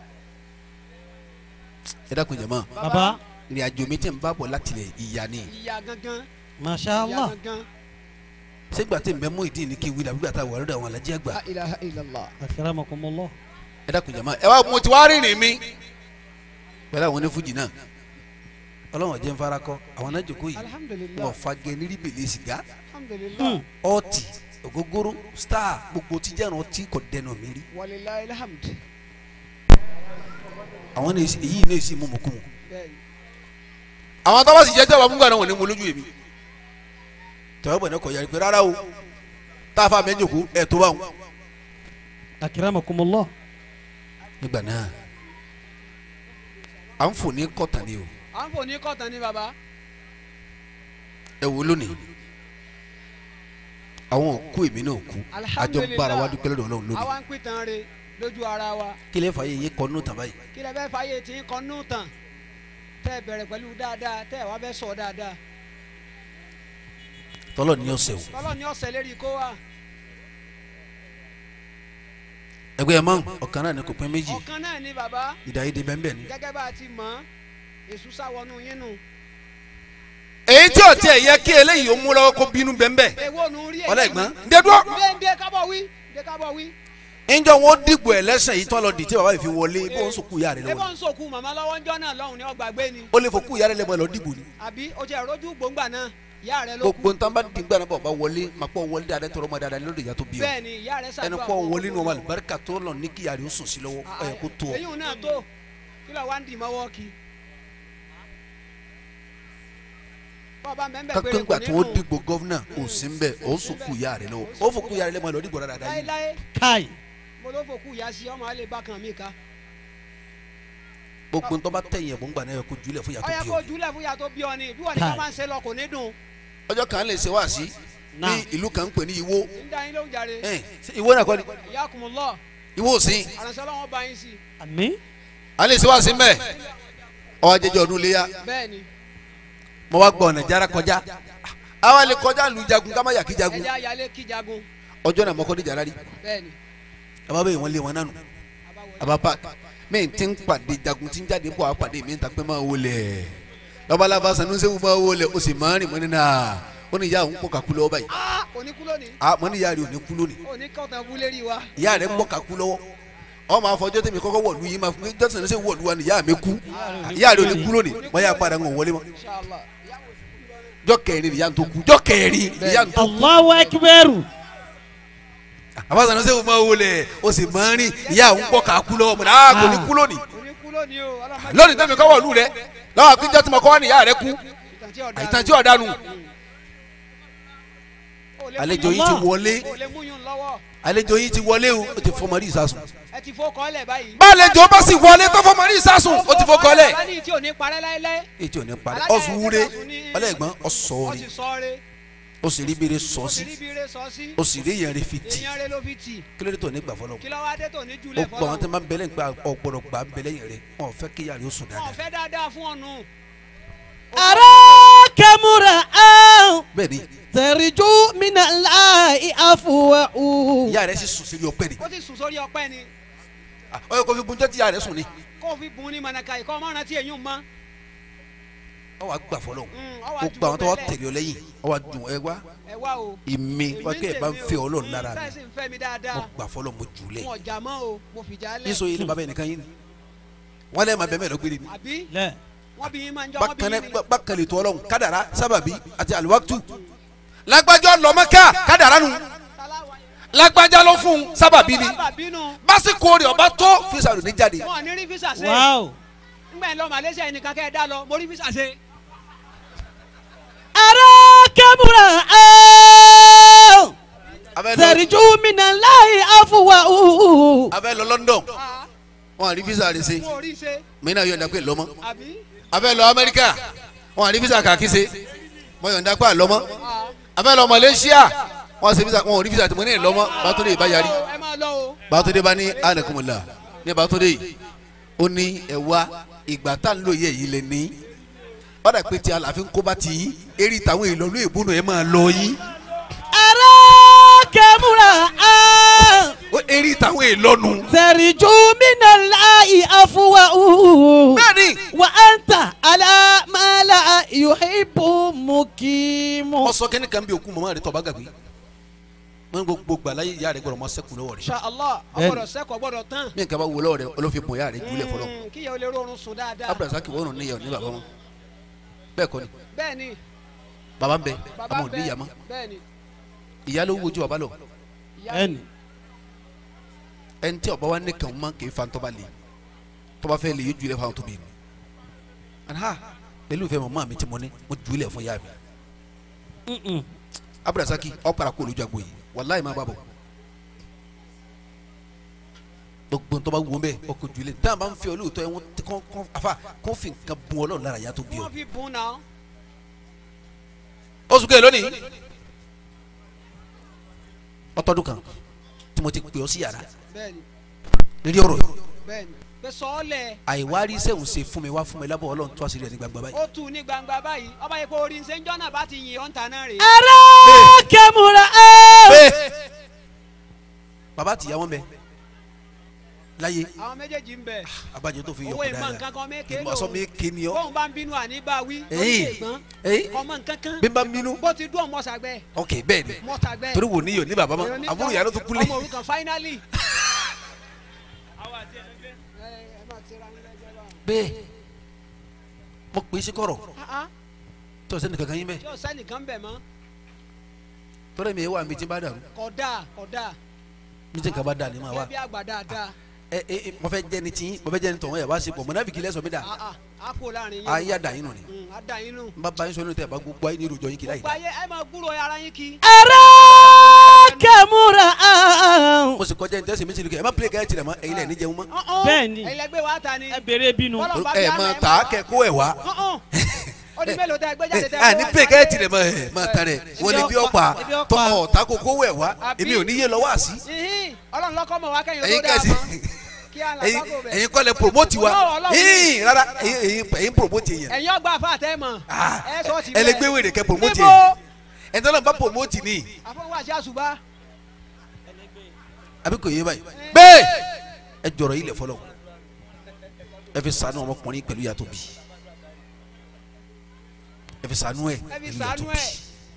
ẹ dákun jẹ̀ mọ́ Baba. ìrìn àjò mi tẹ̀ ń bá bọ̀ láti ilẹ̀ ìyá ni ìyá gangan. Masha ìyá Allah. gangan. ṣégbà tí nbẹ mú ìdí ní kí n wí làbí gbàtà wà lọ́dọ̀ àwọn alájí àgbà la ilaha illallah. Akramakumullah. ẹ dákun jẹ̀ mọ́ ẹ wá mo ti wá rìnrìn mi pẹ̀lú àwọn onífújì náà ọlọ́wọ́n jẹ́ ń farakọ́ àwọn náà jòkó yìí alhamdulilah wọ́n fagẹ́ ní ríbèlè sìgá alhamdulilah ọtí ògógóró star gbogbo tíjànà ọtí kò dẹnu mi rí walilayi alhamd. àwọn ní èyí ní èsì mímu kú mu. bẹ́ẹ̀ni àwọn tó bá sì jẹ́ jọba fúngbà náà wọ́n ní mo lójú èmi tọ́wọ́ bọ̀ ní kò yára pé rárá o tá a fà mí jòkó ẹ̀ tó bá wọn. Akramakumullah. nígbà náà à ń fò ní kọ́tà ni o à ń fò ní kọ́tàn ní baba. ẹ wo lónìí àwọn òkú èmi náà kú àjọ bára wa dúpẹ́ lọ́dọ̀ ọlọ́run lónìí àwa ń pìtàn re lójú ara wa kí lè fàyè yé kọ́ nù tàbá yìí kí lẹ fẹ́ fàyè tí ń kọ́ nù tàn tẹ́ ẹ bẹ̀rẹ̀ pẹ̀lú dáadáa tẹ́ ẹ wá fẹ́ sọ dáadáa tọ́lọ̀ ní ọ̀sẹ̀ o tọ́lọ́ ní ọ̀sẹ̀ lérí kó wa ẹgbẹ́ ẹ̀ mọ́ ọ̀kan náà ní kò pín méjì ọ̀kan náà ni baba ìdáyédè bẹ́ẹ̀ bẹ́ẹ̀ ni. gẹ́gẹ́ bá a ti mọ̀ ọ́ èṣù sáwọnú yín nù èyí tí ò tiẹ̀ yẹ kí eléyìí ó mú lọ́wọ́ kó bínú bẹ́ẹ̀ bẹ́ẹ̀ èwo nù rí ọ̀lẹ́ ẹ̀gbọ́n ndédúró ndé ndé kábọ̀ wí ndé kábọ̀ wí. ńjọ wọn dìgbò ẹ lẹ́sẹ̀ yìí tán lọ dì tí bàbá yìí fi wọlé bó ń sòkú ìyá rẹ ebó lọ́wọ́ ń sòkú màmá lọ́wọ́ ńjọ́ náà lọ́hùn ní ọgbàgbé ni ó lè fòkú ìyá rẹ lẹ́mọ̀ lọ dìgbò ni àbí o jẹ́ ìrójú gbòǹgbà náà ìyá rẹ ló kú gbogbo ntàn bá dìgbà náà bàbá wọlé mà pọ̀ wọlé dáadáa tọrọ ma dáadáa lórí ìyá tó bí ọ bẹ́ẹ̀ ni ìyá rẹ ẹni ṣàdúrà pọ̀ fún ọ. wọlé ní ọmọ àlùbáríkà tó lọ ní kí ìyá rẹ ó sùn sí lọ́wọ́ ó yẹ kó tó ọ. èyí náà tó kí lọ wá ń dì mọ́wọ́ kí. bọ́ọ̀bá mẹ́mbẹ́ péré kápẹ́ kò ńgbà tí nínú wọ́n dìgbò gọ́fúnà ò sí ń bẹ̀ ó sòkú ìyá rẹ lọ́wọ́ ó fòkú ìyá rẹ lẹ́mọ̀ lọ dìgbò dáadáa yìí láéláé Kai. mo ló fòkú ìyá sí ọmọ alẹ́ bákan mi ká. gbogbo ntọ́ bá tẹ̀yìn ẹ̀bùn gbà náà yẹ kó julẹ̀ fún ó yàtọ̀ yẹ bí kó o. júlẹ̀ fún ìyá tó bí ọ ni bí wọ́n ní ká máa ń ṣe lọ kò ní dùn. ọjọ́ kan lè ṣe wá sí ní Náà. ìlú kan ń pè ní Ìwó ń dá yín lóhùn jàre. ẹ̀ ṣé Ìwó náà kọ́ ni ìyá kùmùlọ Ìwó òsín àránṣẹ́ ọlọ́wọ́n bá yín sí. àmín. a lè ṣe wá sí mbẹ́ ọ jẹjẹ ọdún léyà bẹ́ẹ̀ ni mo wá gbọ́ ọ̀nà jára kọjá àwa lè kọjá lu jagun ká má yà kí jagun ẹja ayálé kí jagun ọjọ́ náà mọ́kọ́ ní jàrá rí bẹ́ẹ̀ ni àbá bẹ́ẹ̀ wọ́n lé wọn nánu àbá park mẹ́ẹ̀ tí ń pàdé jagun tí ń jáde bọ̀ á pàdé mi ń ta pé máa wọlé lọ́balaba sanusewu máa wọlé o sì máa rìn mọ́ nínú à ó ní ìyá òun pọ̀ kakú lọ́wọ́ báyìí ah òní kú lónìí à mọ́ ní ìyá rẹ̀ ò ní kú lónìí òní kọ́tàn bú lérí wa. ìyá rẹ̀ pọ̀ kakú lọ́wọ́ ọmọ afọjọ́ tèmi kọ́kọ́ wọ̀lú yìí máa fún mi jọ́sìn ṣe wọ̀lú wa ni ìyá mi kú ìyá rẹ̀ ò ní kú lónìí wọ́n yà padà ń wọlé mọ́ Inshallah. jọ́ kẹrin ìyá tó kú jọ́ kẹrin ìyá tó kú Allahu akbar. àbá sanusewu máa wọlé o sì máa rìn ìyá òun pọ̀ kakú lọ́wọ́ mọ́ náà kò ní kú lónìí òní kú lónìí o ọlọ́mọdé lónìí tẹ́mi kọ́ wọ̀lú rẹ̀ lọ́wọ́ àpéjọ́ tí mo kọ́ wá ní ìyá rẹ̀ kú ìtàn tí ọ̀dà àìtàn tí ọ̀dà nù àlejò yìí ti wọlé kò lè mú yún lọ́wọ́ àlejò yìí ti wọlé o ó ti fọmọ rí ìsásùn. ẹ ti fọ́ kọ́lẹ̀ báyìí. bálejò bá sì wọlé tó fọmọ rí ìsásùn ó ti fọkọ lẹ. alani tí ò ní parẹ́ láéláé. ètò ò ní parí Alájà ọ̀sùn wúre ẹ̀sẹ̀ ní- ọlẹ́gbọ́n ó ọ̀sọ̀ọ̀rẹ́ sì sọ́ọ́rẹ́ ó sì rí bèrè sọ ó sí sì rí bire sọ sí. ó sì rí yẹn rí fi tì èèyàn rẹ ló fi tì. kí ló dé tó ní gbà fọlọ́ kí ló wá dé tó ní ó júlẹ̀ gbọ́ àwọn tó fọlọ́. máa ń bẹ̀lẹ̀ gba ọ̀gbọ̀dọ̀ gbà ń bẹ̀lẹ̀ yẹn rẹ wọn ò fẹ́ kí yàrá yóò sùn wọn ò dáadáa fẹ́ dáadáa fún ọ̀nù. أراك مرأة bẹ́ẹ̀ ni ترجو من الله عفوه ìyá rẹ sì sùn sí ọpẹ́ ni ó ti sùn sórí ọpẹ́ ni Ah, ó yẹ kó fi gunjọ́ tí ìyá rẹ sùn ni kó o fi bùn ní mọ̀nàkà ìkọ́ ọmọ rántí èyí ń mọ́. ọ wà gbà fọlọ́ Mm, ọ wá ó ju gba àwọn tó wà gbogbo ẹ̀ lẹ̀. tẹ̀lé ọ lẹ́yìn ọ wà dùn ẹ wá ẹ wá o. ìmí wá kí ẹ bá ń fẹ́ ọlọ́run lára mi mi. ń fẹ́ mi dáadáa. mo gbà fọlọ́ mo jù ú lẹ̀ wọn ò jà mọ́ o mo fìjà lẹ̀. níso yìí ni bàbá yẹn nìkan yìí ni wọn lẹ́ẹ̀ máa bẹ̀ mẹ́rin gbére ni àbí لا wọ́n bí yín máa ń jọ wọ́n bí bákan yín ni. náà bákan lè tó ọlọ́run kádàrá sábàbí àti àlùwàtú lágbájá lọ́mọ́ká kádàrá nu lágbájá ló fún un sábàbí ni sábà bínú básìkò rẹ̀ ọba tó fisa rẹ̀ ní jáde wọn ò ní rí físà ṣe. واو ńgbà yẹn lọ Malaysia yìí nìkan kẹ́ ẹ dá lọ mo rí físà ṣe. أراك مرأة abẹ́ lọ ترجو من الله عفوه abẹ́ lọ London Ah, wọn àrí fisa rẹ̀ ṣe wọn ò rí ṣe mí náà yọ̀ǹda pé lọ́mọ́ àbí. abẹ́ lọ Amẹ́ríkà wọn àrí fisa kàkí ṣe mọ yọ̀ǹda pé àlọ́mọ́ Ah, abẹ́ lọ Malaysia wọn ṣe fisa wọn ò rí fisa tí mo ní ìlọ́mọ́ bàtúndé ìbá yarí ẹ máa lọ o. bàtúndé bá ní anakumula ní bàtúndé yìí ó ní ẹ̀wá ìgbà tá à ń lò yẹ yìí lè ní ọ̀dà pé tí aláàfin kó bá ti yín eré ìtàwọn ìlọ́lú ìbúnú ẹ̀ máa lọ yín أراك مرأة ó eré ìtàwọn ìlọ́nu. ترجو من الله عفوه bẹ́ẹ̀ni وأنت على ما لا يحب مقيم wọ́n sọ kẹ́ni kan bí òkú mọ́mọ́ rẹ̀ tọ́ bá gàgbé wọ́n gbogbo gbàláyé ìyá rẹ̀ gbọ́dọ̀ mọ́ sẹ́kù lọ́wọ́ rẹ̀ Insha Allah ọgbọ́dọ̀ sẹ́kọ̀ọ́ gbọ́dọ̀ tán. mí nǹkan bá wo lọ́wọ́ rẹ̀ olófin bọ̀ ìyá rẹ̀ jùlẹ̀ fọlọ́ Mm, kí yẹ o lè rọrùn sùn dáadáa. abdulrasaq wọ́n rún níyàwó ní bàbá wọn bẹ́ẹ̀ kọ́ ni bẹ́ẹ̀ ni bàbá ń bẹ bàbá àmọ́ ò ní bẹ́ẹ̀ ìyá mọ́ bẹ́ẹ̀ ni ìyá ló wojú bàbá lọ ìyá ẹnì ẹni tí ọba wa ní kàn mọ́ kì í fa tọ́ba lè tọ́ba fẹ́ lè yé jùlẹ̀ fáwọn tóbi mi aha pẹ̀lú ìfẹ́ mọ́ mi tí mo ní mo jùlẹ̀ fún ìyá mi abdulrasaq ọ̀pára kó olójú agbo yìí wàláyé má bàbọ̀ gbogbo ntọ́ba wo bẹ́ẹ̀ ọkọ̀ jùlẹ̀ dáhùn bá ń fi olóòótọ́ ẹ̀ wọ́n kọ́ kọ́ afa kó fi nǹkan bun ọlọ́run lára yàtọ̀ bí ọ. wọ́n fi bùn náà. oṣù kejì lónìí ọtọdún kan tí mo ti pè ọ sí yàrá bẹ́ẹ̀ ni lórí ọ̀rọ̀ yìí bẹ́ẹ̀ ni pé sọ́ọ́lẹ̀ àìwárí sẹ́wọ̀n ṣe fún mi wá fún mi lábọ̀ ọlọ́run tó àṣírí ẹ̀ ní gbangba báyìí. ó tu ní gbangba báyìí ọba yìí kó orí ń ṣe ń jọ́nà bá ti yìn ọ́ ń ta náà rèé. أراك مرأة bẹ́ẹ̀ bàbá àtìyá wọn bẹ láyé àwọn méjèèjì ń bẹ abájọ tó fi yọ owó kó ìmọ̀ dáadáa nǹkan kan méke ìmọ̀ sọ mi ké ni ọ. bóun bá ń bínú àní bá wí lórí Èyí. ìgbọ́n èyí ọmọ nǹkan kan bí n bá ń bínú bó ti dún ọmọ sàgbẹ́ ok bẹ́ẹ̀ ni mọ́ sàgbẹ́ torí wò níyọ̀ ní bàbá mọ́ àbúrò yàrá tó kúlẹ̀. ọmọ òrukàn finally. bẹ́ẹ̀ mo pè é sí kọ̀rọ̀ Ah, ah, tó sẹ́ni kankan yín bẹ́ẹ̀ tí ò sẹ́nìkan bẹ̀ mọ́ tọ́lá mi wà mí tí n bá dàrú kódà kódà mi tí nǹkan bá dà ní ma wá ẹbí àgbà dáadáa ẹ ẹ mo fẹ́ jẹ́ ni tí mo fẹ́ jẹ́ ni tọ̀hún ẹ̀ wá sí pọ̀ mọ̀nàfíkì lẹ́sọ̀ mi dà Ah, ah, a kó láàrin yín. ayé àdá yín nù ni Mm, a dà yín nù. n bá ba yín sọ nínú tẹ̀ bá gbogbo ayé ní ìròjọ yín kìlá yìí gbogbo ayé ẹ máa gbúrò ara yín kí. kẹmúra ahun. mo sì kọjá ní tẹ́sí mi ti rí kẹ́ ẹ má pílẹ̀ kẹ́ ẹ tirẹ̀ mọ́ ẹ̀yin lẹ̀ ní jẹun mọ́ Ọ̀hún. Bẹ́ẹ̀ni. ẹ̀yin lẹgbẹ́ wa ta ni. ẹ bèrè bínú. Bọ́lọ̀ bá ẹ fi má àná, tà á kẹ́ kó ẹ̀ wá Ọ̀hún. ó di mélòó tẹ ẹgbẹ́ jáde tẹ ẹ ní pílẹ̀ kẹ́ ẹ tirẹ̀ mọ́ ẹ má tà rẹ̀ wọ́n ní bí ọ̀pá Ibi ọ̀pá. tọ́ ọ̀tá kó kó ẹ̀ wá Àbí? èmi ò ní yé lọ wá sí Ìhín, ọlọ́run lọ́kọ́ mọ̀ wá kẹ́yìn ẹ̀yin tó dáa kẹ́sì mọ́. kí á là ẹ̀yin bákò bẹ̀. ẹ̀yin kọ́ lẹ promote wa No, Ọlọ́run ni. yín rárá ẹ̀yin ẹ̀yin ẹ̀yin promote yẹn ẹ̀yin ọgbà àfa àtẹ́ mọ̀. Ah, ẹ sọ ti ẹ lè gbé wèrè kẹ́ promote Níbo? yẹn ẹ̀ tọ́lá bá promote ni àfọwọ́ àti àṣùbá. àbí kò yé báyìí bẹ́ẹ̀ ẹ jọ̀rọ̀ yìí lẹ̀ fọlọ́ ẹ fi ṣàánú ọmọkùnrin pẹ̀lú yàtọ̀ bí ẹ fi ṣàánú ẹ ẹ fi pẹ̀lú sànú yàtọ̀ bí ẹ̀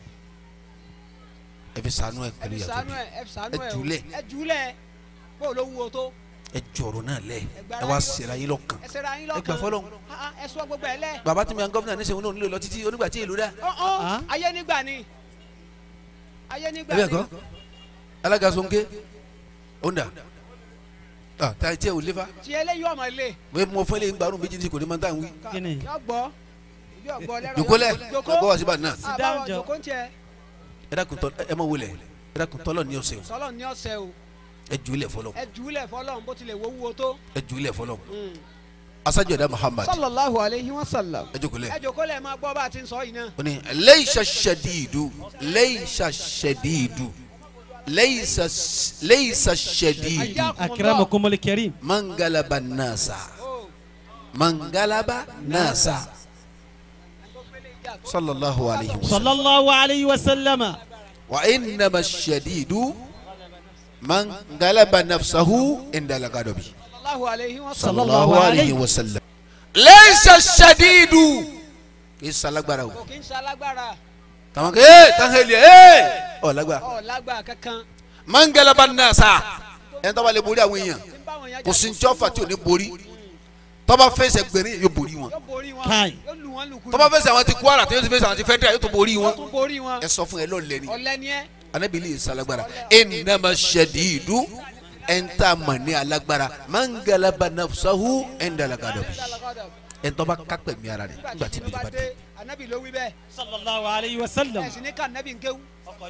ẹ fi ṣàánú ẹ ẹ pẹ̀lú fi yàtọ̀ sànú bí ẹ̀ ẹ fi sànú ẹ ẹ̀ o. jùlẹ̀. ẹ jùlẹ̀ bó ló wúwo tó. ẹ jọ̀rọ̀ náà lẹ̀ gbára ẹ wá yín lọ- sẹ̀ra yín lọ́kàn ẹ sẹ́ra yín ẹ lọ́kàn. gbà fọlọ́ Ah, ah, ẹ sọ gbogbo ẹ lẹ̀. bàbá tí mi à ń gọ́fìnà ní sẹ́wọ́n náà nílò lọ títí onígbà tí èlò dá Ọ̀hún, Ah. ayé nígbà ni ayé nígbà ẹ ni bẹ́ẹ̀ kọ́ alága sonke onda ah táyì tí ẹ ò lé fa tí eléyìí ọmọ ilé mo mo fẹ́ lé ń gbarun méjì tí kò ní máa ń tà ń wí Kíni? yọ gbọ́ ibi ọgbọ́ lẹ́rọ jòkólẹ̀ jòkó ọgbọ́ wá síbà náà down, àbáwọ̀ Joe. jòkó ń tiẹ̀ ẹ dákun tọ́ ẹ má wọlé ẹ dákun tọ́lọ̀ ní ọ̀sẹ̀ o sọlọ ní ọ̀sẹ̀ o ẹ jù ú lẹ̀ fọlọ́ ẹ jùlẹ̀ fọlọ́n bó tilẹ̀ wo wúwo tó. ẹ jù ú lẹ̀ fọlọ́ asajọda muhammad sallallahu alayhi wa sallam. ẹ jókòó lẹ̀ ẹ jòkó lẹ̀ máa gbọ́ bá a ti ń sọ yìí náà. ó ní leisa shadidu leisa shadidu leisa leisa shadidu akramakumul karim. mangalaba nasa mangalaba nasa sallallahu alayhi wa sallam sallallahu alayhi wa sallama. wa innama shadidu mangalaba nafsahu indala gadobi sallallahu alayhi wa sallam. sallallahu Sallallahu alayhi alayhi. wa sallam leisa shadidu kì í salagbara o kò kí ń ṣe alágbára tàwọn kò ee tàwọn heli ee ọ lágbára ọ̀ lágbára kankan mangalaba nasa ẹni tó bá lè borí àwọn èèyàn tí ń bá wọn yẹn kò sí ní tíọ́fà tí ò ní borí tó bá fẹsẹ̀ gbẹ̀rín yóò borí wọn yóò borí wọn Kai. yóò lù wọn lùkù tó bá fẹsẹ̀ àwọn ti Kwara tó yóò ti fẹsẹ̀ àwọn ti Federal yóò tó borí yóò wọn tún borí wọn ẹ sọ fún ẹ lọ́ọ̀lẹ́ ni ọ̀lẹ ni ẹ anabili yìí salagbara innama shadidu ẹnta mọ̀ ní alágbára mangalaba nafsahu indala gadobi ẹni tó bá kápẹ̀ mi ara rẹ̀ nígbà tí bìrì bá dé. anabi ló wí bẹ́ẹ̀ sallallahu alayhi wa sallam. ẹ sì ní ká anabi ń kéwú.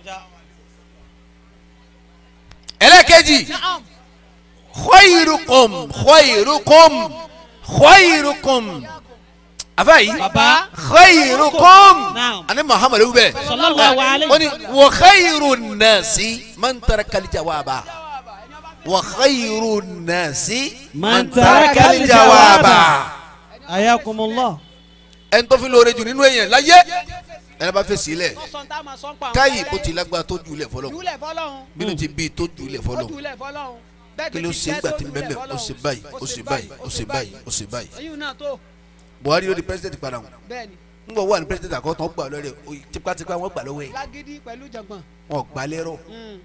ẹlẹ́kẹ̀jì naam khayrukum khayrukum khayrukum afayi baba. khayrukum Naam. ani muhammadu bẹ sallallahu alayhi wani wa khayru nasi man taraka aljawaba wa khayru nasi Man taraka aljawaba ayakumullah. ẹni tó fi lóore jù nínú èèyàn láyé ẹni bá fẹ́ sílẹ̀ sọ́sọ́ tá a máa sọ́n pa àwọn káyì ọ̀rẹ́. bó ti lágbára tó jùlẹ̀ fọlọ́ jùlẹ̀ fọlọ́hún bínú ti bí tó jùlẹ̀ ó fọlọ́ jùlẹ̀ fọlọ́hún bẹ́ẹ̀ kí ló ṣe ń gbà tí ń bẹ́ẹ̀ bẹ́ẹ̀ ó ṣe báyìí ó ṣe báyìí ó ṣe báyìí ó ṣe báyìí eyín náà tó Buhari ló di president padà wọn bẹ́ẹ̀ ni ń bọ̀ wà ní president àkọ́tàn gbà lọ́rẹ̀ tipátipá wọn gbà lọ́wọ́ ẹ̀ lágídí pẹ̀lú jọ̀gbọ̀n. wọn gbà lẹ́rọ̀ Mm.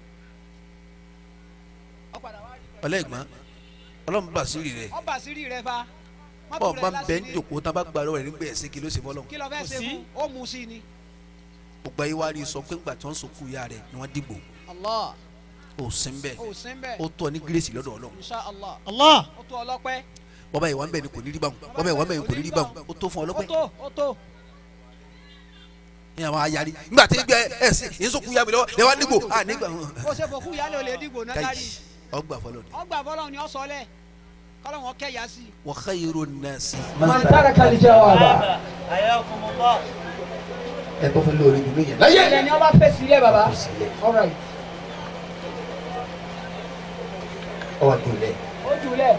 ọ̀padà wá rí ọlẹ́gbọ́n ọlọ́run bá sírí rẹ̀ ọba àṣírí rẹ fa Má bọ́ọ̀ bùrẹ̀ bá ń bẹ́ ń láṣìírí. jòkó tán bá gbà lọ́wọ́ rẹ̀ nígbà ẹ̀sìn kí ló ṣe fọlọ́ kí ló fẹ́ Kò ṣe sí. fún ó mú sí ni. gbogbo ayé wa rí sọ pé ńgbà tí wọ́n sọkú ya rẹ̀ ni wọ́n dìgbò Allah ó sin bẹ́ẹ̀ ó sí ń bẹ̀ ó tọ́ ní gírèsì lọ́dọ̀ ọlọ́run insha Allah allah. ó tó ọlọ́pẹ́ bọ́bá ìwà ń bẹ̀ ni kò ní rí báwọn bọ́bá ìwà ń bẹ̀ ni kò ní rí báwọn ó tó fún ó ọlọ́pẹ́ tó ó tó ní àwọn ayari nígbà tí gbẹ ẹ̀sìn yín sọkú ya mi lọ́wọ́ lẹ́wọ́n dìgbò à nígbà bó ṣe fòkú yálé olè dìgbò náà káyì dárí ọgbà fọlọ́ ni ọgbà fọlọ́hún ni ó sọ lẹ̀ kọ́lọ́hún kẹ́yà sí i. wa khayru nasi man taraka al-jawaba. ẹ tó fẹ́ lórí ìlú yẹn láyé ilẹ̀ ni ọba fẹ́ sílẹ̀ baba all right ọwọ́ tó lẹ̀ ó jùlẹ̀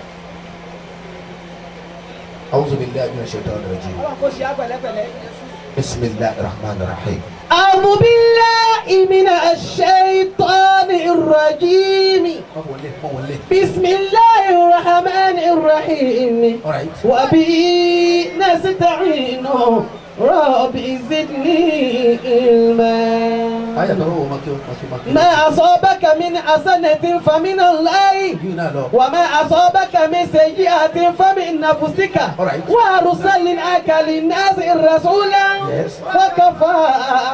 a'udhu billahi minash shaitani rajim ọlọ́run kò sí àpẹ̀lẹ́pẹ̀lẹ́. bismillahir rahmanir rahim. أعوذ بالله من الشيطان الرجيم má wọlé má wọlé بسم الله الرحمن الرحيم alright. وبه نستعين ربي زدني علما ayé àtọ̀rọ̀ wo ma kí o ma kí o ma kí o. ما أصابك من حسنة فمن الله yìí náà lọ. وما أصابك من سيئة فمن نفسك Alright. وأرسلناك للناس رسولا Yes. وكفى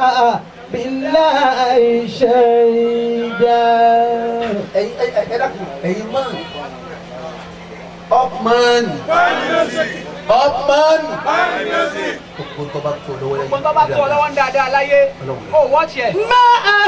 بالله شهيدا ẹyin ẹ ẹ ẹ dákun ẹyin máa upman upman gbogbo tó bá tó lọ́wọ́ lẹ́yìn gbogbo tó bá tó ọ lọ́wọ́ ń dáadáa láyé ó wọ́n tiẹ̀. ما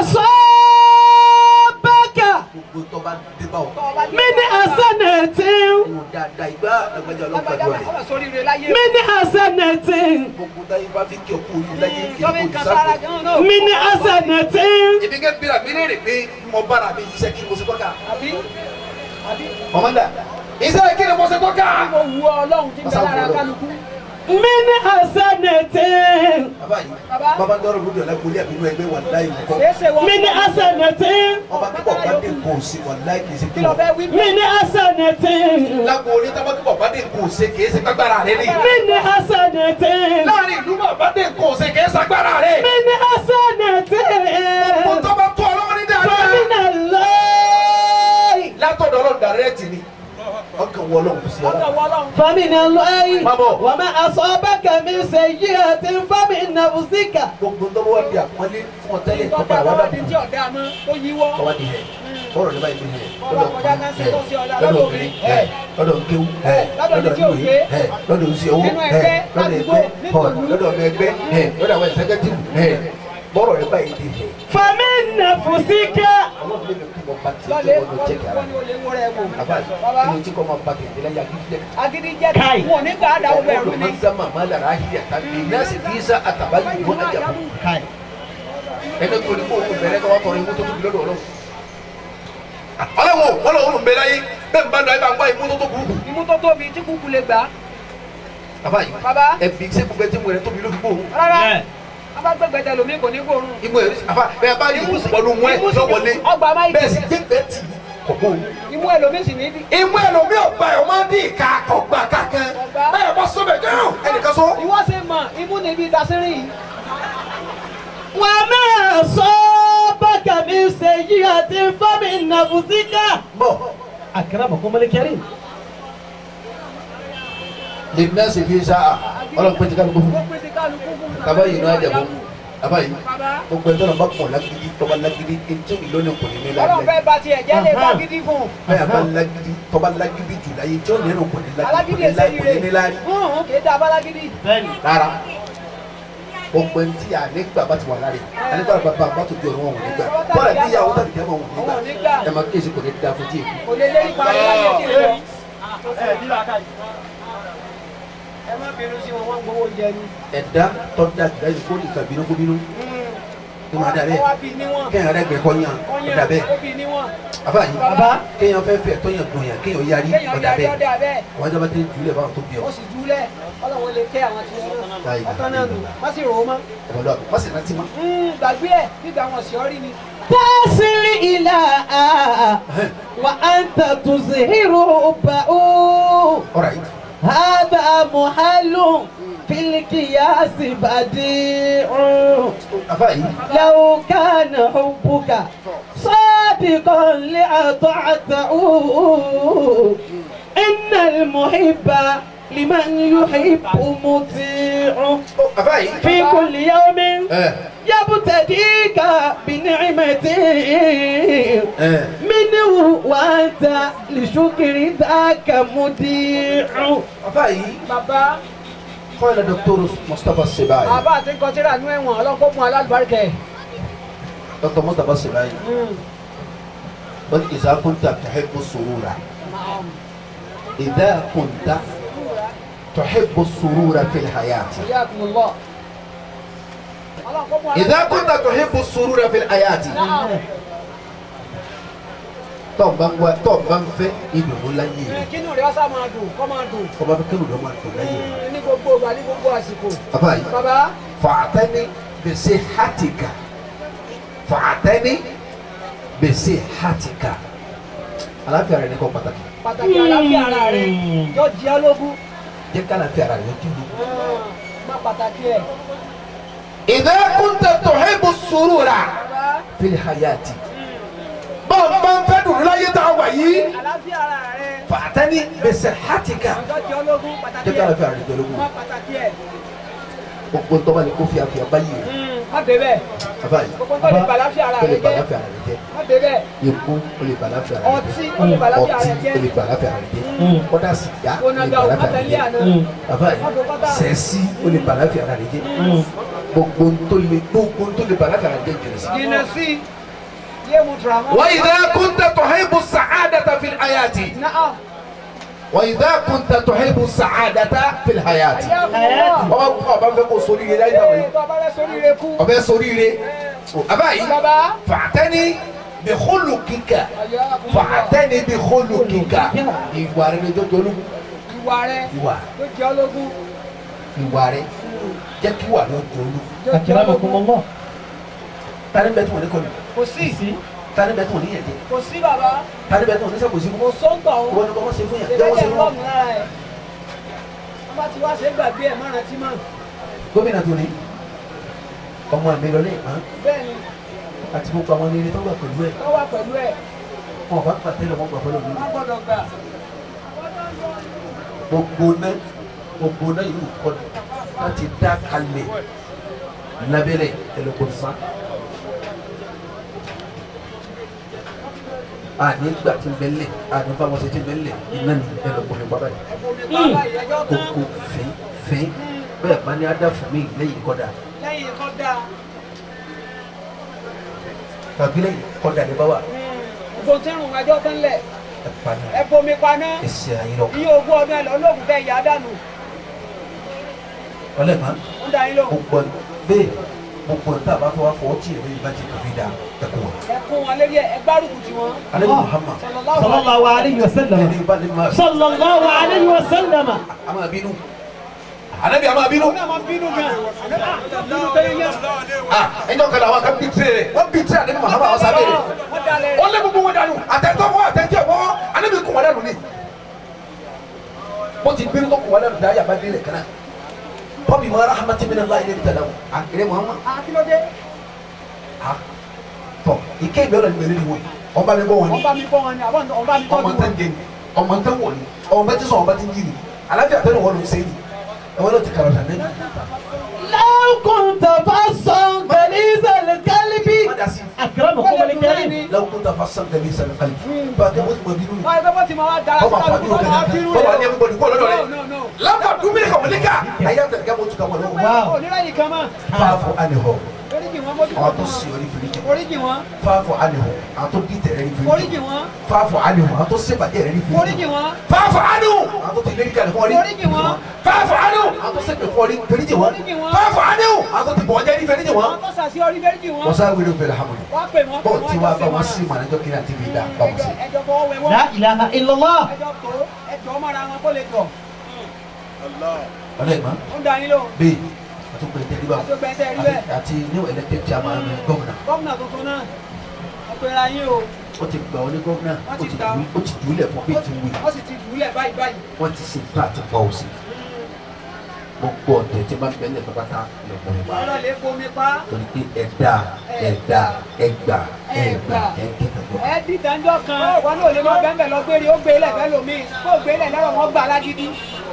أصابك gbogbo tó bá dé bá wọn. من حسنة mo dáadáa ìgbà àgbàjá ọlọ́pàá lágbájá jọ máa rẹ̀ kọ́ sórí rẹ láyé. من حسنة gbogbo táyé bá fi kí ọkọ orí láyé kí tọ́bí ọkọ kan sára olùsáfò. gan-an náà. من حسنة ibi kẹ́ bíra mi léèrè pé mo bára mi iṣẹ́ kí mo ṣe tọ́ka. àbí àbí ọmọdà iṣẹ́ kí ni mo ṣe tọ́ka. mo wu ọlọ́run tí ń bẹ lára kálukú. من حسنة bàbá yìí Bàbá. bàbá dọ́rọ̀ lóde ọ̀la gbolé àbínú ẹgbẹ́ wà láyé nǹkan. kìí ṣe wọ́n. من حسنة ọba kíkọ̀ bá dé kò sí wà láyé kì í ṣe kí ló fẹ́ wí. من حسنة lágbo orí tábà kíkọ̀ bá dé kò ṣe kì í ṣe kágbára rẹ ni. من حسنة láàrin ìlú bá bá dé kò ṣe kì í ṣagbára rẹ. من حسنة mo tọ́ bá tó ọlọ́wọ́ ní dáadáa. فمن الله látọ̀dọ̀ ọlọ́run dàrẹ́ẹ̀tì ni ọkàn wọ ọlọ́run kò sí ọkọ̀ ọlọ́run. wọ ọlọ́run. فمن الله Babo. وما أصابك من سيئة فمن نفسك gbogbo tó wá di àpọ́nlé fún ọtẹ́lẹ̀ tó tọ́ka padà wá bá wá di dàbí. tí ọ̀dà mọ́ tó yíwọ́. kọ́wá di hẹ̀ bọ́ọ̀rọ̀ nígbà yìí hẹ̀ Bọ́ọ̀rọ̀ kọjá náà ṣe tó ṣe ọ̀dà lọ́dọ̀ lọ́dọ̀ obìnrin obìnrin. hẹ̀ lọ́dọ̀ nkéwu hẹ̀ Lọ́dọ̀ ní lọ́dọ̀ tí ò níwèé gbé. hẹ̀ lọ́dọ̀ oṣù owó Nínú hẹ̀ ẹgbẹ́, lọ́dọ̀ ládùúgbò, ẹgbẹ́ họ̀ nílùú. lọ́dọ̀ ọmọ ẹgbẹ́ hẹ̀ lọ́dọ̀ àwọn ẹ̀sẹ̀kẹ́tìmù hẹ̀ bọ́ọ̀rọ̀ nígbà yìí di hẹ̀ فمن نفسك ọlọ́run lè kí mo bá ti lọ́lẹ̀ tó ọdún jẹ́kẹ̀ ara wọ́n ní olè wọ́n rẹ̀ wò. àbáyé Bàbá inú tí kò máa bá kẹ̀kẹ́ lẹ́yìn agídílẹ̀ agídí jẹ́ Káì. wọn ò ní gbà á dà ó bẹ̀rù ọdún ni. máa ń sábà máa lára ahìrì àtàgbé náà sì fi sá àtàbáyé ìwọ́n àjàkú ẹni tó ní kó o bẹ̀rẹ̀ kọ́ wá tọrọ imú tó tóbi lọ́dọ̀ ọlọ́run. ọlọ́run wọn lọ́wọ́ ń bẹ láyé bẹ́ẹ̀ bá lọ ẹ bá ń gbá imú tó tó burúkú. imú tó tóbi tí kúkú lè gbà á. bàbá yìí Bàbá. ẹbí ṣé gbogbo ẹtí mu rẹ tóbi ló fi gbóhùn. rárá wọ́n bá gbẹgbẹ tẹ lómi kò ní gbóòórùn. imú ẹ àfa bẹ́ẹ̀ bá yìí pọ̀lú mú ẹ Imú sì- lọ́wọ́lé ọgbà máìkì. bẹ́ẹ̀ sì gbé bẹ́ẹ̀ tì kò gbóhùn. imú ẹ lómi sì ní bí. imú ẹ lómi ọgbà ẹ ọmọ dín ìka ọgbà kankan Ọgbà. bẹ́ẹ̀ bá sọ bẹ́ẹ̀ gẹ́rù ẹnìkan sọ. ìwọ ṣe mọ imú níbi dasírí yìí. وما أصابك من سيئة فمن نفسك bọ̀ أكرمكم الكريم lè ní ẹsẹ̀ fi sá a ọlọ́run pé ti ká ló kó fún ó pèsè kálukú fún un. bàbá yìí ní ajá fún bàbá yìí Bàbá. gbogbo ẹ̀ tọ́nà bá pọ̀ lágídí tọ́ba lágídí etí ìlú ní kò ní ní ọlọ́run lálẹ́ fẹ́ ba tiẹ̀ jẹ́ lè bá gidi fún un. bẹ́ẹ̀ bá lágídí tọ́ba lágídí jù láyé tí ó ní ẹnu kò ní lágídí alágídí kò ẹsẹ̀ ní yìí ní rè láyé hùn kì í da abálágídí. rárá gbogbo ẹni tí àlégbà bá ti wà láre àlégbà bàbá bá tó di ọ̀rọ̀ wọn ò ní gbà bọ́ọ̀lù tí ìyàwó tàbí jẹ́ wọn ò ní Wọn ò ní gbà gbà. ẹ máa kíyèsí kò ní da fún díẹ̀ kò lè lérí parí láyé tí ì lọ. ẹ má bínú sí wọn wọn gbowó jẹ ni. ẹ̀dá tó da jùlọ yìí kó nìkan bínú kó bínú ní máa dà wọ́n bẹ́ẹ̀ wá bí níwọ̀n. kéèyàn rẹ̀ gbẹ̀ kọ́ yàn Ọyàn ọ̀dà bẹ́ẹ̀ ó bí níwọ̀n. àbá yìí Bàbá. kéèyàn fẹ́ fẹ́ tọ́yàn dùn yàn kéèyàn yarí kéèyàn ọ̀dà yarí bẹ́ẹ̀ ọ̀dà bẹ́ẹ̀. wọ́n jọba tẹ́ jùlẹ̀ báwọn tó bí ọ ó sì dúlẹ̀ ọlọ́run lè kẹ́ àwọn tí wọ́n Láyé náà ọ̀tán náà nù má sì rò ó mọ́. ọ̀dọ̀ àbọ̀ wọ́n sì rántí mọ́. Mm, gbàgbé ẹ̀ nígbà wọn sì ọ́ rí ni. تصل إلى وأنت تزهر حبه ọ̀rọ̀ yìí هذا محل في القياس بديع àbá yìí لو كان حبك صادقا لأطعته إن المحب لمن يحب مطيع àbá yìí في كل يوم ẹ̀ يبتديك بنعمة ẹ̀ منه وأنت لشكر ذاك مديع àbá yìí bàbá قال دكتور مصطفى السباعي bàbá àti kọtíra nú ẹ̀wọ̀n ọlọ́kọ́ fún alálùbáríkẹ́. دكتور مصطفى السباعي قل إذا كنت تحب السرور إذا كنت تحب السرور في الحياة Iyakumullah. ọlọ́kọ́ fún إذا كنت تحب السرور في الحياة tọ́ọ̀ bá ń wá tọ́ọ̀ bá ń fẹ́ ìdùnnú láyé rẹ̀ kínú rẹ̀ ọ̀sán máa dùn kọ́ máa dùn ọba fẹ́ kẹ́rù lọ́mọ àtọ̀ láyé rẹ̀. ní gbogbo ìgbà ní gbogbo àsìkò. bàbá yìí bàbá fàtẹ́ni bẹ̀sẹ̀ hàtìkà fàtẹ́ni bẹ̀sẹ̀ hàtìkà aláfíà rẹ̀ ní kọ́ pàtàkì pàtàkì àlàáfíà ara rẹ̀ yóò jí ọ lógún. jẹ́ ká aláfíà rẹ̀ yóò jẹ́ lóko. má pàtàkì ẹ̀. إذا كنت تحب السرور bàbá في الحياة bọ́ọ̀ bá ń fẹ́ dùn láyé tá a wà yìí àlàáfíà ara rẹ̀ fàtẹ́ni bẹ̀sẹ̀ hàtìkà yóò jí ọ lógún pàtàkì jẹ́ ká ẹ̀. aláfíà rẹ̀ jẹ́ lóko. má pàtàkì ẹ̀. gbogbo ń tọ́ba ni kó fi àfihàn báyìí rẹ̀ má dé bẹ́ẹ̀. bàbá yìí gbogbo tó lè bàláfíà ara tó lè rẹ̀ bà jẹ́ láfíà rẹ̀ jẹ́ má dé bẹ́ẹ̀. ikú ó lè bà láfíà rẹ̀ jẹ́ ọtí ó lè bàláfíà ọtí rẹ̀ ó lè jẹ́. bà láfíà rẹ̀ jẹ́ kọ́dà sìgá Kó lè nága ò bàláfíà rẹ̀ kátẹ́lé jẹ́ àná. bàbá yìí sẹ́ẹ̀sì ó lè bàláfíà rẹ̀ jẹ́ gbogbo ń tó lè gbogbo ń tó lè bàláfíà rẹ̀ jẹ́ jìnnà sí. jìnnà sí yé mu tura mọ́. وإذا كنت تحب السعادة في الحياة náà وإذا كنت تحب السعادة في الحياة ayé àkùnmọ́. ọba fẹ́ kó sórí rẹ láyé náà ee bàbá rẹ sórí rẹ kú. ọbẹ̀ sórí rẹ àbáyé bàbá fàtẹ́ni bí khuluqika ayé àkùnmọ́. fàtẹ́ni bí khuluqika ìwà rẹ lójó jolú ìwà rẹ ìwà ló jẹ́ ológun. ìwà rẹ jẹ́ kí wà ló jolú ló jẹ́ ológun. tani bẹ́ẹ̀ tí wọ́n ní kọ́ni kò sí tani bẹ́ẹ̀ tí wọ́n ní yẹn jẹ kò sí bàbá tani bẹ́ẹ̀ tí wọ́n ní sẹ́kù sí kò sóńtọ̀ o. wọ́n ní kọ́ wọ́n ṣe fún yẹn jẹ́ wọ́n ṣe ìrẹ́lẹ̀ fún wọn. lọ́ọ̀mù lára ẹ̀. wọ́n bá ti wá ṣe é gbàgbé ẹ̀ mọ́ra tí mọ́. gómìnà tó ní ọmọ mi lọ ní ìpán bẹ́ẹ̀ ni àti gbogbo àwọn ilé tó wà pẹ̀lú ẹ̀ wọ́n wà pẹ̀lú ẹ̀ wọn ò bá pàtẹ́lẹ̀ wọn gbà fọlọ́ mi wọ́n gbọ́dọ̀ gbà. gbogbo náà gbogbo náà yìí kọ́ láti dá kalẹ̀ lábẹ́lẹ̀ ẹlẹ́kọ̀ọ́sán. àní gbà tí ń bẹ lẹ̀ àní bá wọn ṣe ti bẹ lẹ̀ iná ní ẹlẹ́kọ̀ọ́ bàbá yìí ẹ̀bùn mi bàbá ìyẹjọ́ tán kókó fín fín bẹ́ẹ̀ bá ní adá fún mi lẹ́yìn kọ́dà lẹ́yìn kọ́ dáa. tàbí lẹ́yìn kọ́dà ní báwa ògbó tí ń rùn ẹjọ́ tán lẹ̀ ẹ̀ pa náà ẹ bomi paná ẹsẹ̀ ayé lọ. iye ogún ọdún ẹ lọ lóògùn tẹ ìyá dànù ọlẹ́mọ̀ ń da yín lóhùn. gbogbo bẹ́ẹ̀ gbogbo tá a bá fọwọ́ fọwọ́ tí ìrìn ìbá ti kàfi da ẹ̀kọ́ wọn. ẹ kún wọn lérí ẹ ẹ gbárùkù tí wọn. alẹ́ Muhammad sallallahu alayhi wa sallam ẹni bá ní ma sallallahu alayhi wa sallam a máa bínú anabi a máa bínú. òun náà máa bínú gan. bínú tẹ́lẹ̀ yẹn. ah ẹjọ́ kan làwọn kan bí tirẹ̀ rẹ̀ wọ́n bí tirẹ̀ anabi Muhammad àwọn sábẹ́ rẹ̀ wọ́n dalẹ̀ ó lé gbogbo wọn dànù àtẹ̀tọ́ fún àtẹ̀tẹ̀ fún anabi kún wọn dànù ni. bó ti bínú tó kún wọn dànù dá yàrá délẹ̀ kan náà bọ́bí ma rahmatu min Allah ilé tẹ̀lé wọn ah eré Muhammad akílódé ah tọ ike ìgbẹ́rọ̀ ni mẹ́rin ni wọ́n ọba mi bọ́ wọn ni. wọ́n bá mi bọ́ wọn ni àwọn ọ̀n bá mi ọmọ tọ́jú tẹ wọn. ń jẹ ni ọmọ tẹ ń wọ ni ọmọ tẹ sọ ọmọ tẹ ń jí ni alájà tẹ ní wọn ló ń sẹ́yìn ẹ̀wọ́n náà ti kàrọ̀ tà lẹ́nu. law kunta fassan ghaliz al-qalbi má dà sí akramakum al-karim lọ́wọ́ kó ta fa sàn tẹ̀lé sàn kálí bá a tẹ wọ́n ti mọ bínú ni wọ́n ẹgbẹ́ bó ti máa wá dára bọ́ba sí àpàdé kálukú òkè wọn máa bínú náà bọ́ba ní rẹ̀. ẹgbẹ́ kó lọ́dọ̀ rẹ̀ No, no, no. lápá dúmílẹ̀ kàwọn ní ká ayé tẹ̀lé kẹ́ bó tu kàwọn lọ́wọ́ Wow. onírẹ̀yìn kan mọ́ fáfọ ànihọ oríjì wọn mójú àwọn tó sì orí fìrí jẹ oríjì wọn fáfọ ànihọ àwọn tó dí tẹ̀rẹ̀ rí fìrí jẹ oríjì wọn fáfọ ànihọ àwọn tó sèpàdé rẹ̀ rí fìrí oríjì jẹ wọn fáfọ ànihọ àwọn tó ti lé kalẹ̀ fún ọ rí oríjì wọn fáfọ ànihọ àwọn tó sèpè fún ọ rí fìrí jẹ wọn Oríjì wọn. fáfọ ànihọ àwọn tó ti bọ̀ ọjẹ́ rí fìrí jẹ wọn. wọn tó sàṣì orí méjì wọn wọ́n sáré wílé fẹ́lẹ̀ hàmúlẹ̀ wọ́n pè wọ́n bọ́ọ̀ tí wàá bá wọn sí ìmọ̀lẹ́jọ́ kí ní àti fi dá bá wọn sí. ẹjọ́ ẹjọ́ fọwọ́ wẹ wọ́n la ilaha illallah ẹjọ́ tó ẹjọ́ mọ́ra wọn kó lè tọ̀ ọ̀dọ́ ìmọ̀ ó ń da yín lóhùn bẹ́ẹ̀ àtúgbò ẹ̀jẹ̀ rí bá wọn àtúgbẹ̀ntẹ̀ rí bẹ́ẹ̀ àti new elected chairman gómìnà gómìnà tuntun náà ẹ pera yín o ó ti gbà wọlé gómìnà ó Wọ́n ti ti gbà dùn ó ti dùn lẹ̀ fún bí ti wù wọ́n sì ti dùúlẹ̀ báyìí báyìí wọ́n ti ṣe tó àti pọ̀ òsì gbogbo ọ̀tẹ̀ tí máa ń bẹ́ẹ̀ lẹ̀ pátá lọ́kùnrin wa ọ̀rọ̀ lè bomi pa torí pé ẹ̀dá ẹ̀dá ẹgbà ẹgbà ẹ̀kẹ́kọ̀ọ́ ẹ dìtànjọ́ kan wọn náà lè máa bẹ́ẹ̀ lọ gbére ó gbé lẹ̀ fẹ́ lómi kó gbé lẹ̀ lọ́rọ̀ wọn gbà alágídí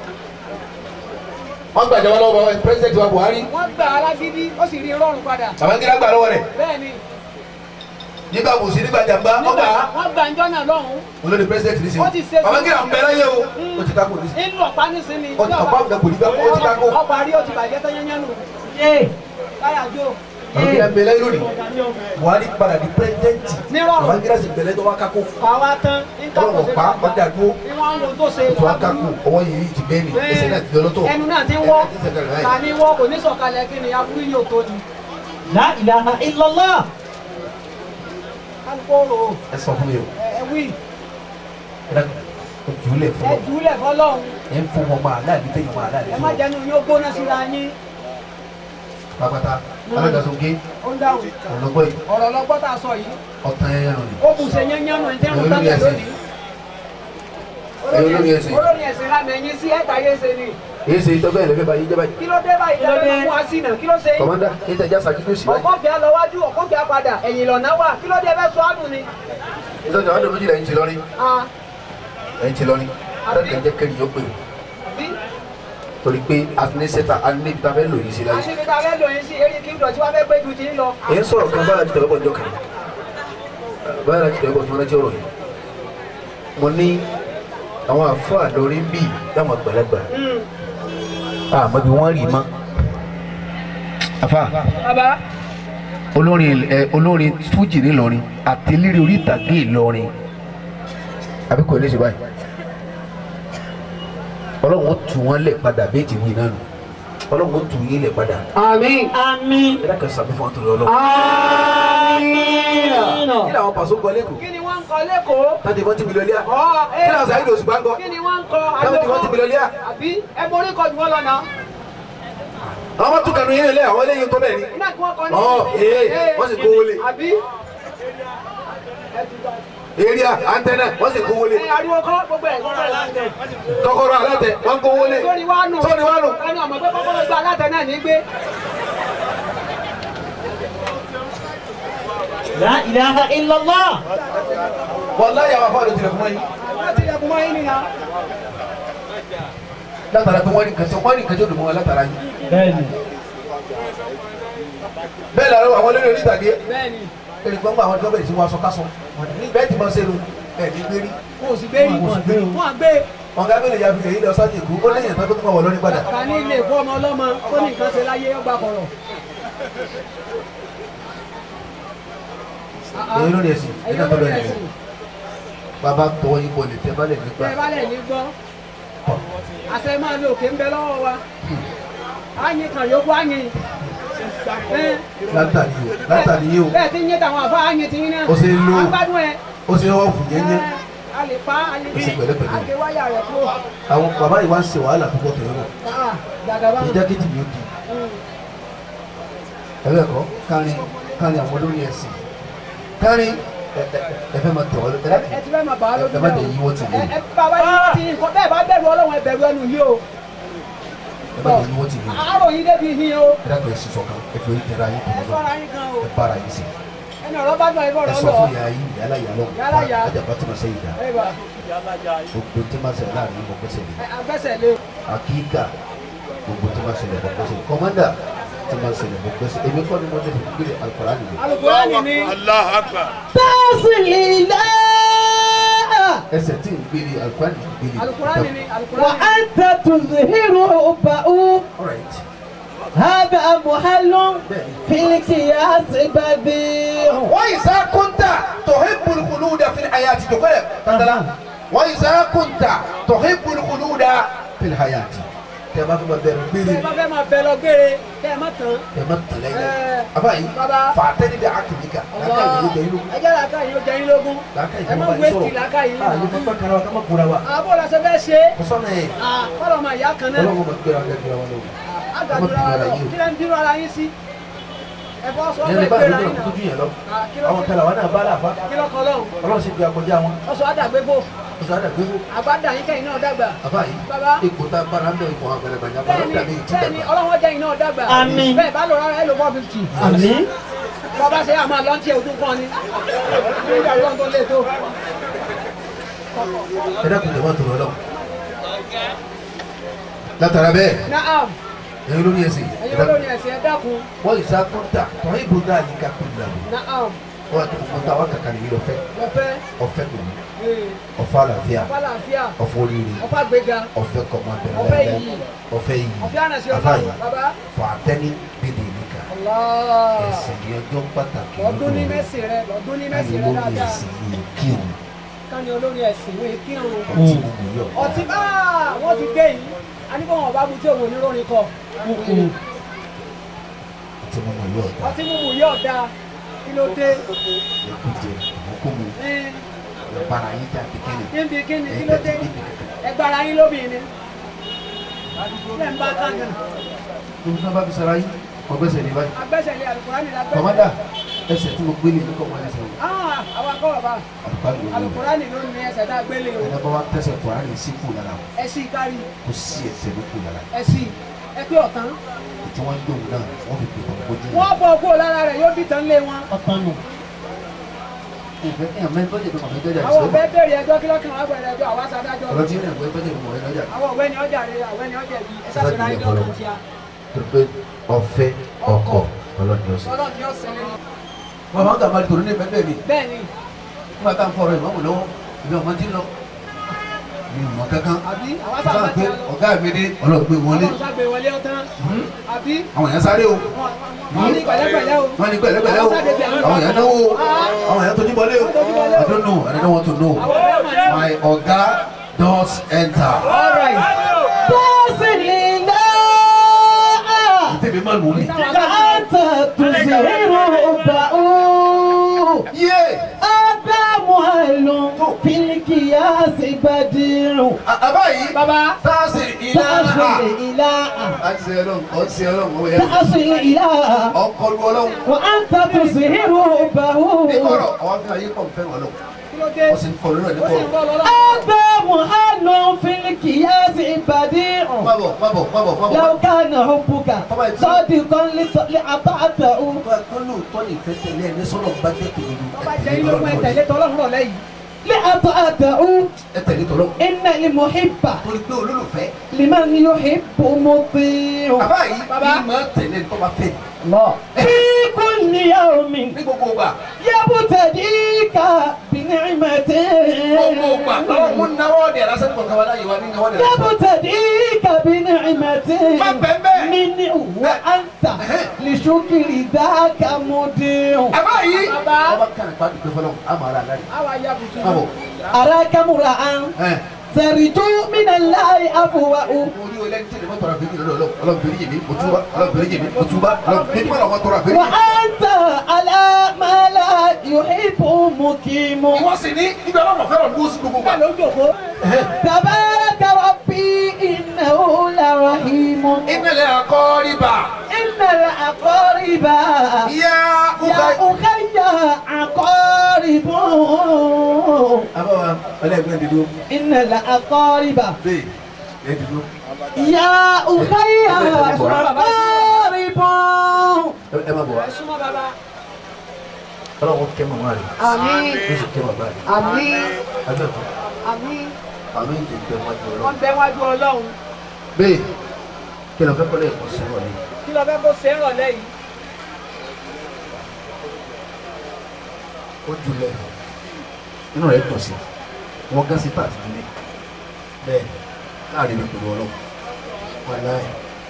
wọ́n gbàjọba lọ́wọ́ president wa Buhari wọ́n gbà alágídí ó sì rí rọrùn padà Babangida gbà lọ́wọ́ rẹ̀ bẹ́ẹ̀ ni nígbà bùsí nígbà jàmbá nígbà ọgbà wọ́n gbà ńjọ́ náà lọ́hùn olórí president ní Ó ti ṣe sèwọ́n Babangida ń bẹ láyé o ó ti kákò ní ńlọ ọ̀pá nísìnyí Ó ti ọ̀pá òun kò ní bẹ́ẹ̀ ó ti kákò ọ̀pá rí ó ti bàjẹ́ tán yányán nù Yay. láyà jó Babangida ń bẹ láyé lónìí Buhari padà di president Ní rọrùn. Babangida sì bẹ̀rẹ̀ tó wá kákò pàwá tán ọlọ́run ọ̀pá ọjà dúró ní wọ́n ń wo tó ṣe tó wá kákò ọwọ́ yìí ti bẹ́ẹ̀ ni ẹsẹ̀ náà ti lọ lọ́tọ̀ ẹnu náà ti ń wọ́ ẹsẹ̀ náà ti sẹ̀kẹ̀rẹ̀ ta báyìí. ni wọ́ kò ní sọ̀kalẹ̀ kí ni aburú yóò tó ni la ilaha illallah kálukó rò ó ẹ sọ fún mi o ẹ wí ẹ dàgbà o jù ú lẹ̀ fún ẹ ọ jùúlẹ̀ fọlọ́hún ẹ ń fún ọmọ aláàbí tẹ̀yìn ọmọ aláàbí ẹ fún má ọ jẹnu yóò gbóná síra yín pápátá alágàsókè ó ń dáhùn ọlọ́gbọ́ yìí ọ̀rọ̀ lọ́gbọ́ tá a sọ yìí ọ̀tàn ẹ̀yẹ nù ni ó bù ṣe yányán nù ní tẹ́rù Olórí tábìlì ẹ̀sìn. lónìí Ẹ̀yin olórí ẹ̀sìn. olórí ẹ̀sìn lámì ẹ̀yìn sí ẹ̀ta yé ṣe ni èyí ṣe ìtọ́gbẹ́ ẹ̀lẹ́fẹ́ báyìí jẹ́ báyìí kí ló dé báyìí Kí ló dé? lẹ́nu fún wa sí náà kí ló ṣe yín kọ̀mọ́ndà kí n tẹ̀já sàkíkú sí báyìí ọkọ̀ fìá lọ wájú ọkọ̀ fìá padà ẹ̀yìn lọ́nà wà kí ló dé fẹ́ sọ àdùn ni. ìtọ́jú àwọn ọdún méjìlá ẹ̀yìn ti lọ́rin Ah, ẹ̀yìn ti lọ́rin adájọ́ jẹ́ kẹ́rì yóò pè é bí torí pé afinisẹ́ta anígbà fẹ́ lò yìí sí láyé àṣírí ta fẹ́ lò yín sí eré kí n dọ̀tí wá fẹ́ gbé ju ti ń lọ. èyí sọ̀rọ̀ kan bára ti tẹ̀wọ́ bọ̀ ọjọ́ kan bára ti tẹ̀wọ́ bọ̀ tí wọ́n rántí ọ̀rọ̀ yìí mo ní àwọn àfáà lórí ń bì láwọn àgbàlagbà àmọ́ bí wọ́n rí mọ́. àfà bàbá olórin ẹ olórin fújì ńìlọrin àti eléré orí ìtàgé ìlọrin àbí kò ní ṣe báyìí ọlọ́run ó tù wọ́n lẹ̀ padà bẹ́ẹ̀ ti wí náà nù ọlọ́run ó tù yín lẹ̀ padà àmín àmín ẹ dákẹ́ sàmì fún ọtún ọlọ́run. àmín. kí làwọn pàṣẹ kọ lẹ́kọ̀ọ́ kí ni wọ́n ń kọ lẹ́kọ̀ọ́. láti wọ́n ti mi lọ́lẹ́ à ọ̀ kí làwọn sàyẹ́dì òṣùpá ń kọ kí ni wọ́n ń kọ láti wọ́n ti mi lọ́lẹ́ à àbí ẹ borí kọ jù wọ́n lọ náà. àwọn ọmọ tún kanu yẹn lẹ àwọn eléyìí tó bẹ́ẹ̀ ni iná kí wọ́n kọ ní. Ọ̀, ee, wọ́n sì kó wọlé. àbí èrìà àǹtẹ̀nà wọ́n sì kó wọlé ẹ ariwo kọ́ gbogbo ẹ̀ gbogbo ẹ̀ láǹtẹ̀. kọ́kọ́rọ́ alátẹ wọ́n kó wọlé sórí wa nù. sórí wa nù. ẹni ọmọ pé kọ́kọ́rọ́ gba alátẹ náà ní gbé. la ilaha illallah wọ́n láyà wà fún àdójúlẹ̀ fún wọn yìí láti ẹkùn mọ́ yín nìyà. látara pé wọ́n ní kẹsàn wọ́n ní kẹsàn òdùnmọ́ wọn látara yìí bẹ́ẹ̀ni bẹ́ẹ̀ làwọn àwọn olórí orí ìtàgé bẹ́ẹ̀ni ẹni gbọ́ngbà àwọn tó bẹ̀rẹ̀ sí wọn aṣọ kásọ bẹ́ẹ̀ tí wọ́n ṣe lu ẹ̀ ní gbérí wọn ò sì gbé yìí wọn wọn gbé. ọ̀gá bẹ̀rẹ̀ ya fi lè yí lọ sọ́jà èkó ó lẹ́yìn ìtàn tó tún wọ̀ lórí padà ká ní ilé ìkó ọmọ ọlọ́mọ tó ní nǹkan ṣe láyé ọgbà kọ̀rọ̀. èyí lórí ẹ̀sìn ẹ̀yin nígbà tó olórí bẹ̀rẹ̀ ẹ̀sìn bàbá tọwọ́ yín bọ̀lẹ̀ tẹ́ bá lẹ̀ nígbà tẹ́ ẹ bá lẹ̀ ní gbọ́ àṣẹ máa lo òkè ń bẹ lọ́wọ́ wa àyìn kan yókù àyìn. Ẹ́, látàrí o látàrí yìí o bẹ́ẹ̀ tí ń yé tàwọn àfa àyìn tí ń náà Ó ṣe ń lo- agbádùn ẹ̀ ó ṣe wọ́n fún yẹn yẹn a lè pa a lè Ó ṣe pẹ̀lẹ́pẹ̀lẹ́. a lè wáyà rẹ̀ kúrò. àwọn bàbá yìí wá ń ṣe wàhálà púpọ̀ tó yẹrọ Ah, Gàgàbá ìjà kejì mi ò di ẹ̀rọ ẹ̀kọ́ kárin kárin àwọn olórí ẹ̀sìn kárin ẹ- ẹ- ẹ fẹ́ máa tẹ̀ wọ́n lọ́tẹ́ láti ẹ ti fẹ́ máa bàá lójú ẹ má jẹ́ yí wọ́n ti lé ẹ ẹ bá wa yí ti nǹkan bẹ́ẹ̀ bá bẹ̀rù ọlọ́run ẹ bẹ̀rù ẹnu yìí o. ẹ má jẹ́ yí wọ́n ti lé àárò yín débi yín o ẹ dàgbà ẹ̀sìn sọ̀kan ẹ fi orí tẹ̀ra yín ẹ tẹ̀lé lọ sọ́ra yín gan o ẹ bára yín sí ẹni ọ̀rọ̀ bá dùn ẹ bọ̀ ẹ ọ̀rọ̀ sọ lọ. fún yàrá yín yàrá yàrá Yálà yà. ajaba tí ma ṣe yìí dá ẹ bá gbogbo tí ma ṣe láàrin gbogbo ṣe lè ẹ agbẹ́sẹ̀ lé akíkà gbogbo tí ma ṣe lè gbogbo ṣe kọ́mọ́dà tí ma ṣe lè gbogbo ṣe èmi kọ́ ni mo ti fi gbé alukóra nìyẹn Al-Qur'ani ni Allahu Akbar. tasilila ẹsẹ̀ tí ń gbélé alukóra nìyẹn gbélé Al-Qur'ani ni wa Al-Qur'ani. anta tuzhiru ba'u alright hada muhallun bẹ́ẹ̀ni. filikiyas badi. وإذا كنت تحب الخلود في الحياة تقول تندلا وإذا كنت تحب الخلود في الحياة تما في مدر tẹ́ ẹ بيري bá fẹ́ máa bẹ lọ gbére kẹ́ ẹ má tán. تما تلاقي Eh, أباي baba. فاعتني بعقلك لا كان يجي يلو ẹ jẹ́ làákà yìí ó jẹ́ yín lógún. لا كان ẹ má يجي wéètì làákà yìí. ah يفهم كلام كما كوروا àbọ̀ la ṣe fẹ́ ṣe. كسونا إيه kọ́lọ̀ máa yá kan náà. ولا ما كورا كورا ولا àgbàdúrà wa lọ kí lẹ́ ń bírú ara yín sí. ẹ bọ́ sọ yẹn ọ́ lè bá gbéra àdúgbò yín náà náà. kújú yẹn lọ Ah, kí ló àwọn kẹlẹ àwọn náà bá làbá kí ló kọ́ lọ́hùn. Ọlọ́run sì fi akọjá wọn ọ̀sọ̀ àdàgbégbò oṣù àdàgbéwò àgbàdà yín kẹ́yìn náà dàgbà. àbá yìí Baba. ipò tá a bára ń bẹ ipò àwọn àgbẹ̀rẹ̀ bàjẹ́ bàbá bẹ́ẹ̀ni dàbí ìtì bẹ́ẹ̀ni dàgbà. ọlọ́wọ́ jẹ́ iná dàgbà. Àmín. bẹ́ẹ̀ bá lọ rárá ẹ lò four fifty. àmín bàbá ṣe àmọ́ lọ́ntì ọdún kan ni. nígbà tó ń tó lé tó. ẹ dákun jọba tó lọ látara bẹ́ẹ̀ naam ẹ̀yin olórí ẹ̀sìn ẹ ẹ̀yin dákun olórí ẹ̀sìn ẹ dákun. wọ́n yìí sá kúńtà tọ́ ìbò náà ní ká kúndà lọ naam wọ́n àti gbogbo táwọn kàkà nìyí lọ fẹ́ lọ́fẹ́ ọ̀fẹ́ pẹ̀lú ee, ọ̀fẹ́ àlàáfíà ọ̀fà làáfíà ọ̀fẹ́ oríire ọ̀fà gbéga ọ̀fẹ́ kọ̀mọ̀tẹ̀ Ọ̀fẹ́ yìí. ọ̀fẹ́ yìí ọ̀fẹ́ ànàṣe Àfáà ọlọ́run yìí. bàbá. fọ àtẹ́ni bíbí nìkan Allah. ẹ̀sìn ní ọjọ́ pàtàkì lọ́dún ní lọ́dọ̀ mẹ́sìn rẹ lọ́dún ní káni mẹ́sìn rẹ olórí dáadáa. ẹ̀sìn yìí kírun káni olórí ẹ̀sìn wọ́n kí ọ̀run. ọtí mímu yọ̀ ọtí bá wọ́n ti dé yìí a ní kó wọn bá mu tí òun oníròrin kọ. ọtí mímu yọ̀ ọ̀tá ọtí mímu yóò dáa kí ló dé. ẹ̀kújẹ ìmúkúmu Ẹ́n, ìbára yín jà kékeré kíni kíni kí ló dé ẹgbàrá yín lóbìnrin ilẹ̀ ń bá kángan níbi tí wọ́n bá fi sara yín ọgbẹ́sẹ̀ ní báyìí agbẹ́sẹ̀lé alukurani la kọ̀mọ́dà gbẹ́sẹ̀. ẹsẹ̀ tí mo gbélé ní kọ́mọ́ ẹsẹ̀ o Ah, àwọn akọ́wọ̀ bá àlùkálù ló ní alukurani ló ní ẹsẹ̀ tá a gbélé o ẹ̀dá bá wa tẹ̀sẹ̀ kùránì sí kù lára o ẹsì kárí kò sí ẹsẹ̀ ló kù lára ẹsì ẹ pé ọ̀tán tí wọ́n ń dòun náà wọ́n fi pè wọ́n gbójú wọ́n bọ̀ kó lára rẹ̀ yóò dìtàn lé wọn. ọ̀tán nù. ìfẹ́ ẹ̀yàn mẹ́rin tọ́jú ìdúnmọ̀ fẹ́ jọjà àwọn ìṣòro ọ̀bẹ bèrè ẹjọ́ kí lọ́kàn wá bẹ̀rẹ̀ ẹjọ́ àwa sàdájọ́ ọ̀rọ̀ tí ó rìn àgbẹ̀ tọ́jú ìdúnmọ̀ fẹ́ jọjà àwọn ọ̀gbẹ́ni ọjà rẹ̀ àwẹ́ni ọjà bí ẹ sàṣẹ náà ní ọkàn tíya tó pé ọ̀fẹ́ ọkọ̀ ọlọ́dún ọ̀sẹ̀. ọlọ́run ni ó ṣẹlẹ̀ ní. bàbá ń gàmà tòun ní ẹgbẹ́ mi bẹ́ẹ̀ ni nígbà tá à ń fọ̀rọ̀ ìmọ̀mù lọ́wọ́ ìbí ọmọ tí ń lọ mi ò mọ kankan àbí àwọn wọ́n sábà sá ti pé lọ. ọ̀gá mi dé ọlọ́gbé wọlé ọlọ́run sábẹ̀ wọlé ọ̀tán àbí àwọn èèyàn sáré o wọ́n ní pẹ̀lẹ́pẹ̀lẹ́ o. wọ́n ní pẹ̀lẹ́pẹ̀lẹ́ o àwọn èèyàn náwó o àwọn èèyàn tójú bọ́lé o I don't know I don't want to know my ọ̀gá does enter all right. tèmi má lù mí. yé àbá yìí bàbá táàsì ilá àti ọlọ́run ọtí ọlọ́run ọwọ́ yẹn ọkọlù ọlọ́run nígbọ̀rọ̀ àwọn fi ayé kọ̀ fẹ́ràn ọlọ́run kí ló dé. wọ́n sì ń kọ̀ lórí ẹ̀ ó sì ń nígbọ̀rọ̀. bọ́ lọ́lọ́. mábọ̀ mábọ̀ mábọ̀ mábọ̀. لو كان حبك صادقا لط- لأطعته kọ́lù tọ́lì fẹ́ tẹ̀lé ẹ̀ ní sọ́nà bá dé tòun bá jẹ́ ilé ọmọ ẹ̀tẹ̀lé tọ́lọ́run rọ̀ lẹ́yìn. لأطعته ẹ tẹ̀lé tọ́lọ́ إن المحب torí pé olólùfẹ́ لمن يحب مطيع bàbá yìí Bàbá. bí máa tẹ̀lé tó bá fẹ́ الله في كل يوم ní gbogbo gbà يبتديك بنعمة gbogbo gbà lọ́wọ́ mú náwó ọ̀dẹ̀ lásán kọ̀ọ̀kan wá láyé wa ní náwó ọ̀dẹ̀ lásán. يبتديك بنعمة ما بمبه. منه وأنت لشكر ذاك مديع bàbá yìí Bàbá. ọba kan ìpàdé pé fọlọ́ àmọ́ ara láyé. àwa ya bùtù. mábọ̀ أراك مرأة ẹ̀ ترجو من الله عفوه orí olè ní tẹ̀lé mọ́ tọrọ àfẹ́rí lọ́dọ̀ ọlọ́run ọlọ́run fèrè yèmí mo túbá ọlọ́run fèrè yèmí mo túbá ọlọ́run fèrè yèmí ọlọ́run tọrọ àfẹ́rí. وأنت على ما لا يحب مقيم ìwọ sì ní ibi ọlọ́run fẹ́ràn ló sí gbogbo gbà. bẹ́ẹ̀ ló ń jòkó. تبارك ربي إنه لرحيم ìpínlẹ̀ akọ́rìbà إن الأقارب yá يا أخي أقارب àbáwá ọlẹ́gbẹ́ dídú إن الأقارب bẹ́ẹ̀ ẹ̀ dídú يا أخي أقارب ẹ má bọ̀ wá ẹ súnmọ́ bàbá. ọlọ́run kẹ́ màmá rẹ̀ àmín ó sì kẹ́ bàbá rẹ̀ àmín agbẹ́kọ̀ àmín àmì ìdègbè wọn jọ lọ. wọ́n bẹ wájú ọlọ́run. bẹ́ẹ̀ kí ló fẹ́ kọ́lé ẹ̀kọ́ sí wọlé kí ló fẹ́ kó ṣe é rọ̀lẹ́ yìí. ó julẹ̀ inú rẹ̀ dùn sí wọn gán sí pàtì nílé bẹ́ẹ̀ láàrin ìpinnu ọlọ́run wọn láì.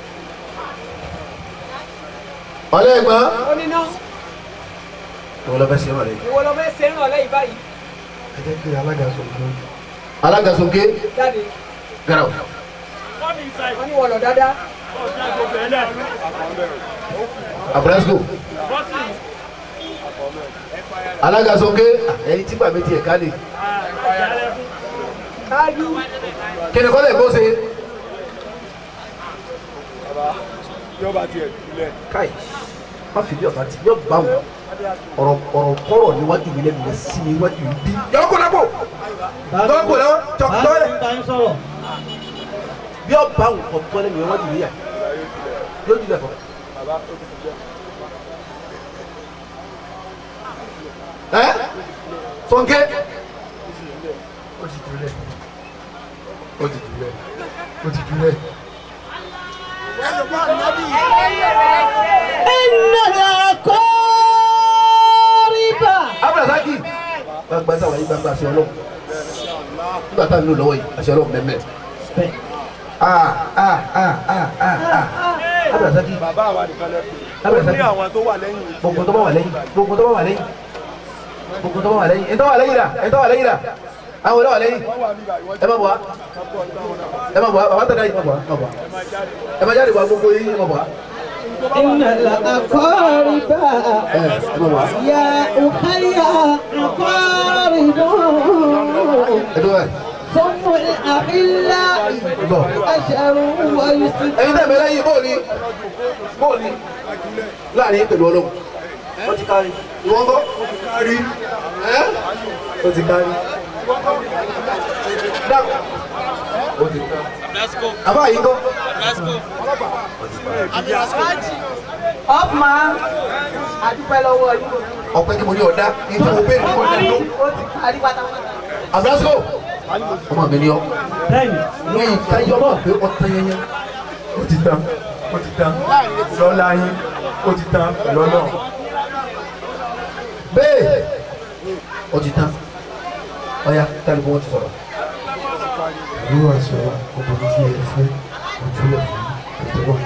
ọlẹ́gbọ́n ó ní ná ìwọ lọ fẹ́ ṣe wọlé. ìwọ ló fẹ́ ṣe é rọ̀lẹ́ yìí báyìí. ẹ jẹ́ kí alága sọ̀kè. alága sọ̀kè jáde gàrà o. wọ́n ní wọ́n lọ dáadáa. abrasco alága sọ̀kè ẹni tí bàbá tiẹ̀ ká lè. káájú kí ni kọ́lẹ̀ kó ṣe. yọba tiẹ̀ kulẹ̀. káì má fi bí ọ̀tá tí yóò bá wọn ọ̀rọ̀ ọ̀rọ̀ kọ́rọ̀ níwájú mi lẹ́nu rẹ̀ sí mi níwájú mi bí. yọ kó lápò tọ́ kó lọ́wọ́ tọ́ tọ́lẹ̀ bí ọ bá wọn kọ́ tọ́lẹ̀ mi níwájú mi yà yóò jùlẹ̀ fọ́. ẹ fọnkẹ́ ó ti jùlẹ̀ ó ti jùlẹ̀ ó ti jùlẹ̀. إن الأقارب abdulrasaki gbagba sáwọn yìí gbagba àṣẹ Ọlọ́run nígbà tá a nílò lọ́wọ́ yìí àṣẹ Ọlọ́run mẹmẹ ah ah ah ah ah ah abdulrasaki bàbá àwa nìkan lẹ pè ó abdulrasaki ní àwọn tó wà lẹ́yìn yìí. gbogbo tó bá wà lẹ́yìn gbogbo tó bá wà lẹ́yìn gbogbo tó bá wà lẹ́yìn ẹ̀ tó wà lẹ́yìn rà ẹ̀ tó wà lẹ́yìn rà àwọn ọ̀dọ́ wà lẹ́yìn wọ́n wà níbà ìwọ́n ẹ má bọ̀ wá ẹ má bọ̀ wá bàbá tẹ̀lé yìí má bọ̀ wá má bọ̀ wá ẹ má jáde wá gbogbo yìí má bọ̀ wá إن الأقارب ẹ ẹ má bọ̀ wá يا أخي أقارب ẹ tó wà ثم الأحلاء bọ̀ أشر ويسر ẹ̀yin tẹ̀ mẹ́lẹ́ yìí bóòlì bóòlì láàrin pẹ̀lú Ọlọ́run wọ́n ti kárí ìwọ́n kọ́ kárí ẹ́ ó ti kárí dákọ̀ ó ti ká àbá yìí kọ́ ọ̀pọ̀ àdúpẹ́ lọ́wọ́ yìí. ọ̀pẹ kí mo ní ọ̀dá kí n tí mo béèrè kọ́ ọ̀dá ló ó ti kárí pátápátá. àbúrásíkò ọmọ mi ni ọ ní ìtayọ náà pé ọtá yẹnyẹ ó ti tán ó ti tán lọ́la yín ó ti tán lọ́nà bẹ́ẹ̀ ó ti tán ọ̀ya tálíbù wọn ti sọ̀rọ̀ ìlú àṣọ ọkùnrin tí ẹ fẹ́ ojúlẹ̀ fún ìtọ́wọ́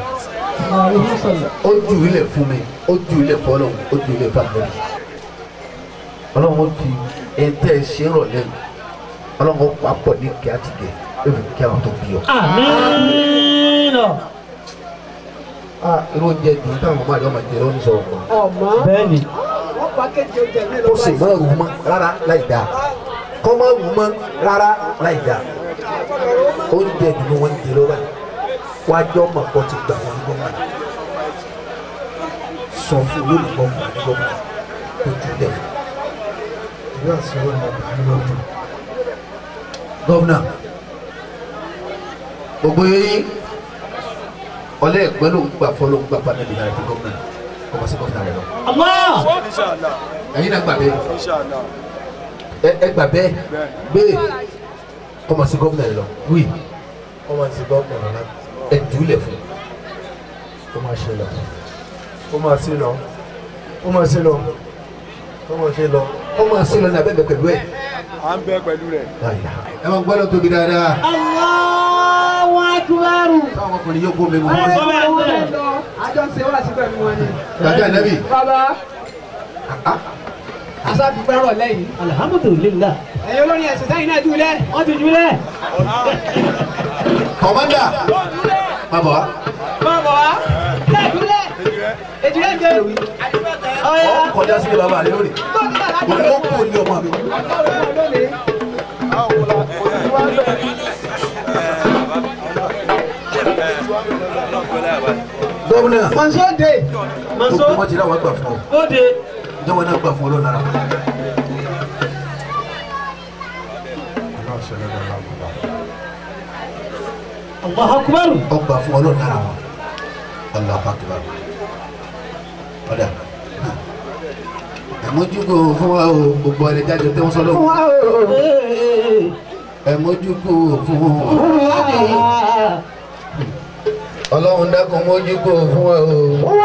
ó ju ilẹ̀ fún mi ó ju ilẹ̀ fún ọlọ́run ó ju ilẹ̀ fún àgbẹ̀rẹ̀ ọlọ́run ó fi ẹ̀ńtẹ́ ṣe ń rọ̀ lẹ́nu ọlọ́run ó papọ̀ ní kí á ti gẹ̀ ó fi kí àwọn tó bí ọ. Amina. ah irú oúnjẹ dùn táwọn ọmọ àdéhùn máa jẹ lọ́wọ́ ní sọ̀rọ̀ kan ọmọ Bẹ́ẹ̀ni. wọn pa kéde oúnjẹ mi ó sì máa rù mọ́ rárá láì dáa kọ́ máa rù mọ́ rárá láì dáa oúnjẹ dùn wọn jẹ lọ́wọ́ yìí wájọ́ mọ̀ pọ̀ ti gbà wọn ní gbọ́ngàn sọ fún lónìí gbọ́ngàn ní gbọ́ngàn tó ju lẹ̀ fún. ìwé àṣìwọ́n ní ọgbà ní lọ́wọ́. gọ́vnà gbogbo yẹn ọlẹ́ ẹ̀gbẹ́ ló ń gbà fọ́ ló ń gbà fún ẹ̀dínlá rẹ̀ fún gọ́vnà ọmọ sí gọ́vnà rẹ̀ lọ. Allah. Inshallah. ẹ̀yin náà gbà bẹ́ẹ̀ Inshallah. ẹ ẹ gbà bẹ́ẹ̀ bẹ́ẹ̀ ọmọ sí gọ́vnà rẹ̀ lọ wí ọmọ ti gọ́ọ̀mù náà ẹ jùlẹ̀ fún ó máa ṣe lọ ó máa ṣe lọ ó máa ṣe lọ ó máa ṣe lọ ọmọ sí lọ ní abẹ́bẹ̀ pẹ̀lú ẹ̀ À ń bẹ pẹ̀lú rẹ̀. ẹ máa gbọ́dọ̀ tóbi dáadáa Allahu Akbar. káwọn ọkùnrin yóò kó mi mú ẹ wọn. ẹ wọn bẹ lọ àjọ ṣe wá sí pẹ̀lú wọn ni. gbàgbé ànábì bàbá aṣáàdúgbò rọ̀ lẹ́yìn Alhamdulillah. ẹ̀yin olórin ẹ̀sìn sẹ́yìn náà dúlẹ̀. Wọ́n ti jùlẹ̀. kọ̀mọ́dà má bọ̀ wá bàbá wa lẹ́ẹ̀ dúlẹ̀ èjìlẹ̀ ń jẹ́ ọ̀yà ọ̀ kọjá sílé bàbá rẹ lónìí tó ti dàgbà mo ní ó kú ní ọmọ mi. lónìí. gómìnà mọ̀nsó dé Maso. gbogbo wọn ti dáwọ́ gbà fún ọ Ó de. jẹ́wọ́n náà gbà fún ọ lọ́nà rà. Allahu Akbar. ọgbà fún ọ lọ́nà rà wọn Allahu Akbar ọ̀dà ẹ̀mójúkò fún wa o gbogbo ẹni jáde tí wọ́n sọ lọ́wọ́ ẹ̀mójúkò fún wa ọlọ́run dákun mójúkò fún wa o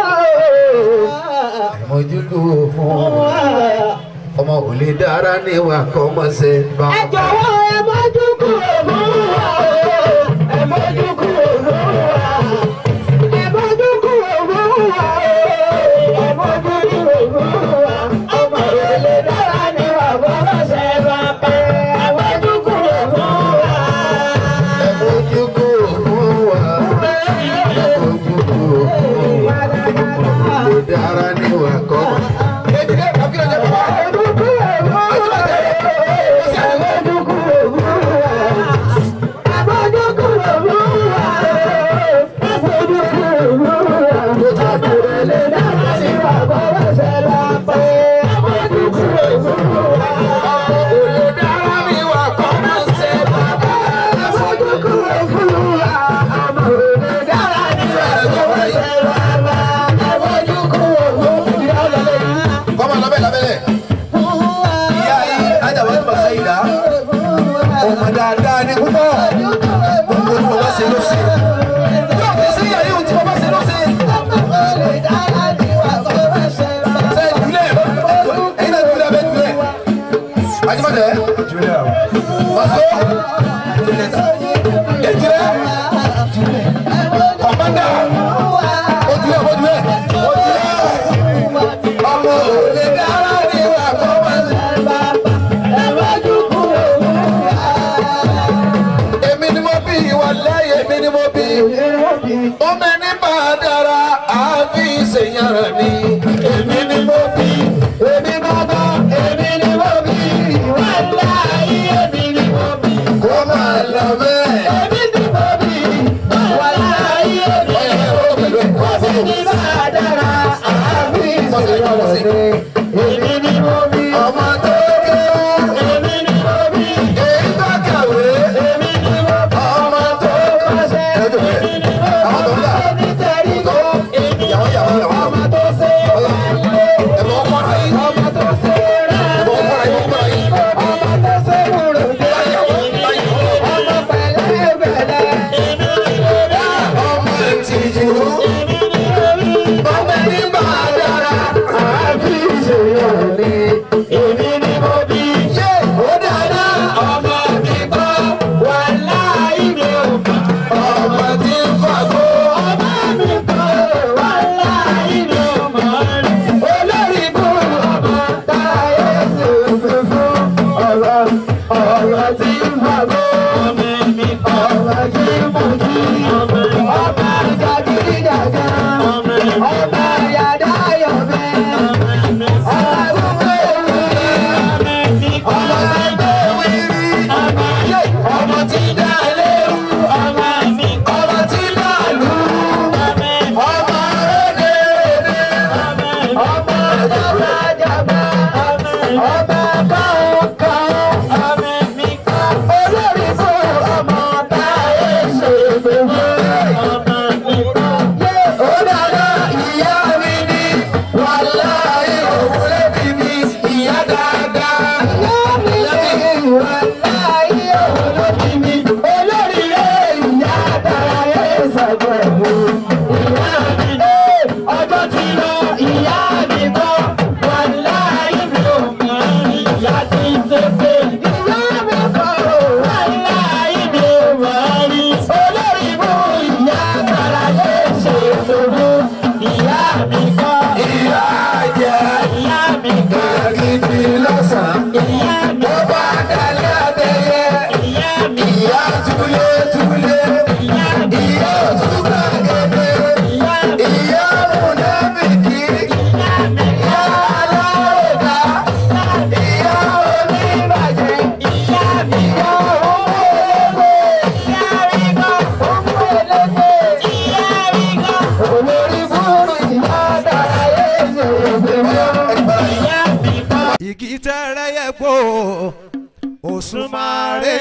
ẹ̀mójúkò fún wa ọmọ kò lè dára níwà kọ́ ọmọ ṣe bá wọn. jọ̀wọ́ ẹ mójú kúrò fún wa ẹ mójú kúrò fún wa ẹ mójú kúrò fún wa ẹ mójú kúrò fún wa ọmọ rẹ lè dára ní wà bọ́lá ṣe bá pẹ́ ẹ mójú kúrò fún wa. ẹ̀mójúkò fún wa ẹ̀mójúkò fún wa kò lè dára níwà kọ́ ọmọ. ètùlẹ̀ kàkiri ọjọ́ bàbá. kọ́mọ lọ́bẹ̀ lábẹ́lẹ̀. ìyá yìí ajáwá tó bá sẹ́yìn dá. ọmọ dáadáa ni púpọ̀. gbogbo tí mo bá ṣe ló ṣe. yóò fi sí ìyá yìí tí mo bá ṣe ló ṣe. ṣe ìdílé ẹ̀yin náà ìdílé abẹ́ ìdílé. ajímọ̀tẹ́. julia Maso. Ejire. Kọ̀mọ́dà. Ojúlẹ̀ ojúlẹ̀. Ọmọ òde dára ní ìwà kọ́mọ́sí. Èmi ni mo bí ìwà lẹ́yìn èmi ni mo bí. Ó mẹ́ni bá a dára àbí ìṣèyànràn ni. Èmi ni mo bí. Èmi bàbá èmi ni mo bí. Ìwà láyé èmi ni mo bí. Kó máa lọ bẹ́ẹ̀. Èmi ni mo bí. Ìwà láyé èmi ni mo bí. Kó sì ní bá a dára àbí ìṣèyànràn ni. Èmi ni mo bí. Ọmọ tó kéwú. Èmi ni mo bí. Èyí tó kàwé. Èmi ni mo bí. Ọmọ tó kọ́ṣẹ́. Èmi ni mo bí. Àwọn tó ń gbà. Tó yàwó yàwó yàwó. Ọmọ tó ṣe é. Ẹ̀mọ́ kọ́ra yìí. Ọmọ tó ṣe é. Ẹ̀mọ́ kọ́ra yìí. Kọ́ra yìí. Ọmọ tó ṣe é. Báyàwó báyàwó. Ọmọ pẹ̀lẹ́ pẹ̀lẹ́. Ọmọ ìtìjú. Ọmọ ní bá a dára. Àbí ìṣe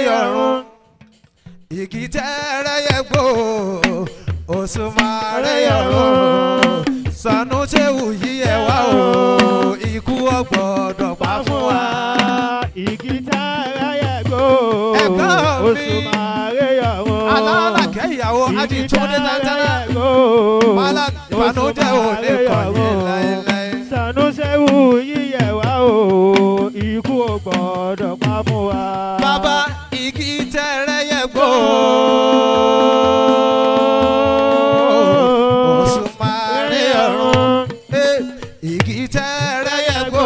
ọ̀run igi tẹ́rẹ́ yẹ gbó òṣùmàrè ọ̀run sànú ṣéwù yí ẹ wá o ikú ọgbọ́dọ̀ pa fún wa. igi tààrà yàgò Ẹ̀gbọ́n mi. oṣù màrè yọ̀rọ̀ alálàkẹ́ ìyàwó adi túnde tantana mala ìbànújẹ́ ò lè kàn yín láéláé. sanusewu yíyẹ wá o ikú ò gbọ́dọ̀ pa fún wa. bàbá igi tẹ́rẹ́ yẹ gbó òṣùmàrè ọ̀run Eh, igi tẹ́rẹ́ yẹ gbó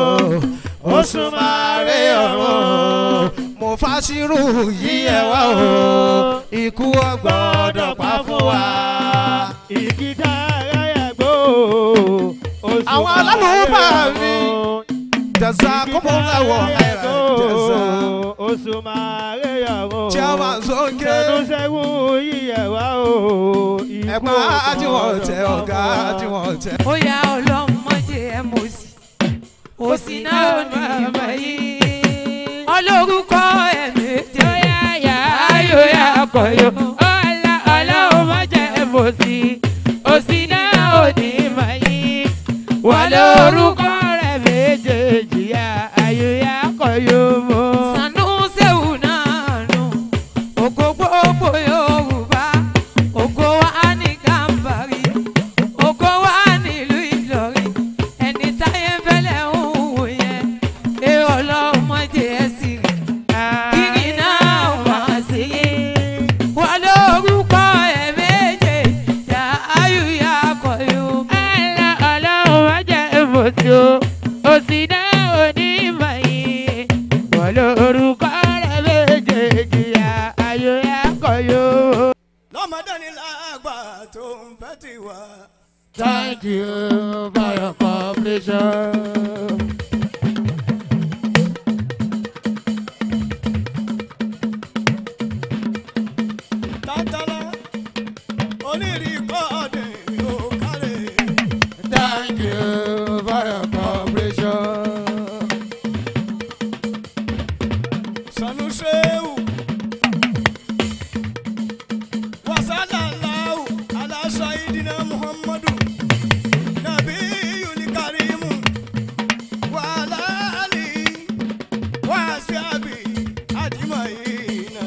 òṣùmàrè ọ̀run mo fàṣírù yí ẹ wá o ikú ọgbọ́dọ̀ pa fún wa. igi tààrà yàgò oṣù àwọn alálùbá mi jazakumullahu khairan jaza. oṣù màrè yọ̀rọ̀ chairman sókè sanusewu yíyẹ wá o ikú ò ẹ̀gbọ́n àjùwọ̀n tẹ gbọ́dọ̀ ọ̀gá pa fún wa. àjùwọ̀n tẹ. ó yá ọlọ́mọdé ẹ mọ̀ sí òsì náà ò ní ìmọ̀ yìí olórúkọ ẹ̀mí tí ó yá yá ayò yá kọ̀yọ̀ ọ̀la ọlọ́mọdé ẹ mọ̀ sí òsì náà ò ní ìmọ̀ yìí wà lórúkọ rẹ̀ méjèèjì yá ayò yá kọ̀yọ̀ mọ́. Sanusewu náà nù ògo gbogbo Yorùbá ògo wa ní Gàmbàrí ògo wa nílùú Ìlọrin ẹni táyé ń fẹ́lẹ̀ ń wò yẹn ẹ ọlọ́mọdé ẹ sì rí kiri náà wá sí i wọ́n lórúkọ ẹ̀ méje yà áyù yà kọ̀yù. ẹ̀la ọlọ́mọdé ìbòsí o òsì náà ò ní mọ̀ yìí wọ́n lórúkọ rẹ̀ méjèèjì yà áyù yà kọ̀yù. lọ́mọdé ni lágbà tó ń fẹ́ ti wá. Thank you for your cooperation. tátàlá onírì kọ́ọ̀dì ò kárẹ̀. Thank you for your cooperation. sanusewu wasalallahu ala sayidina muhammadu nabiyul karimu wa ala alihi wa ashabi ajmaina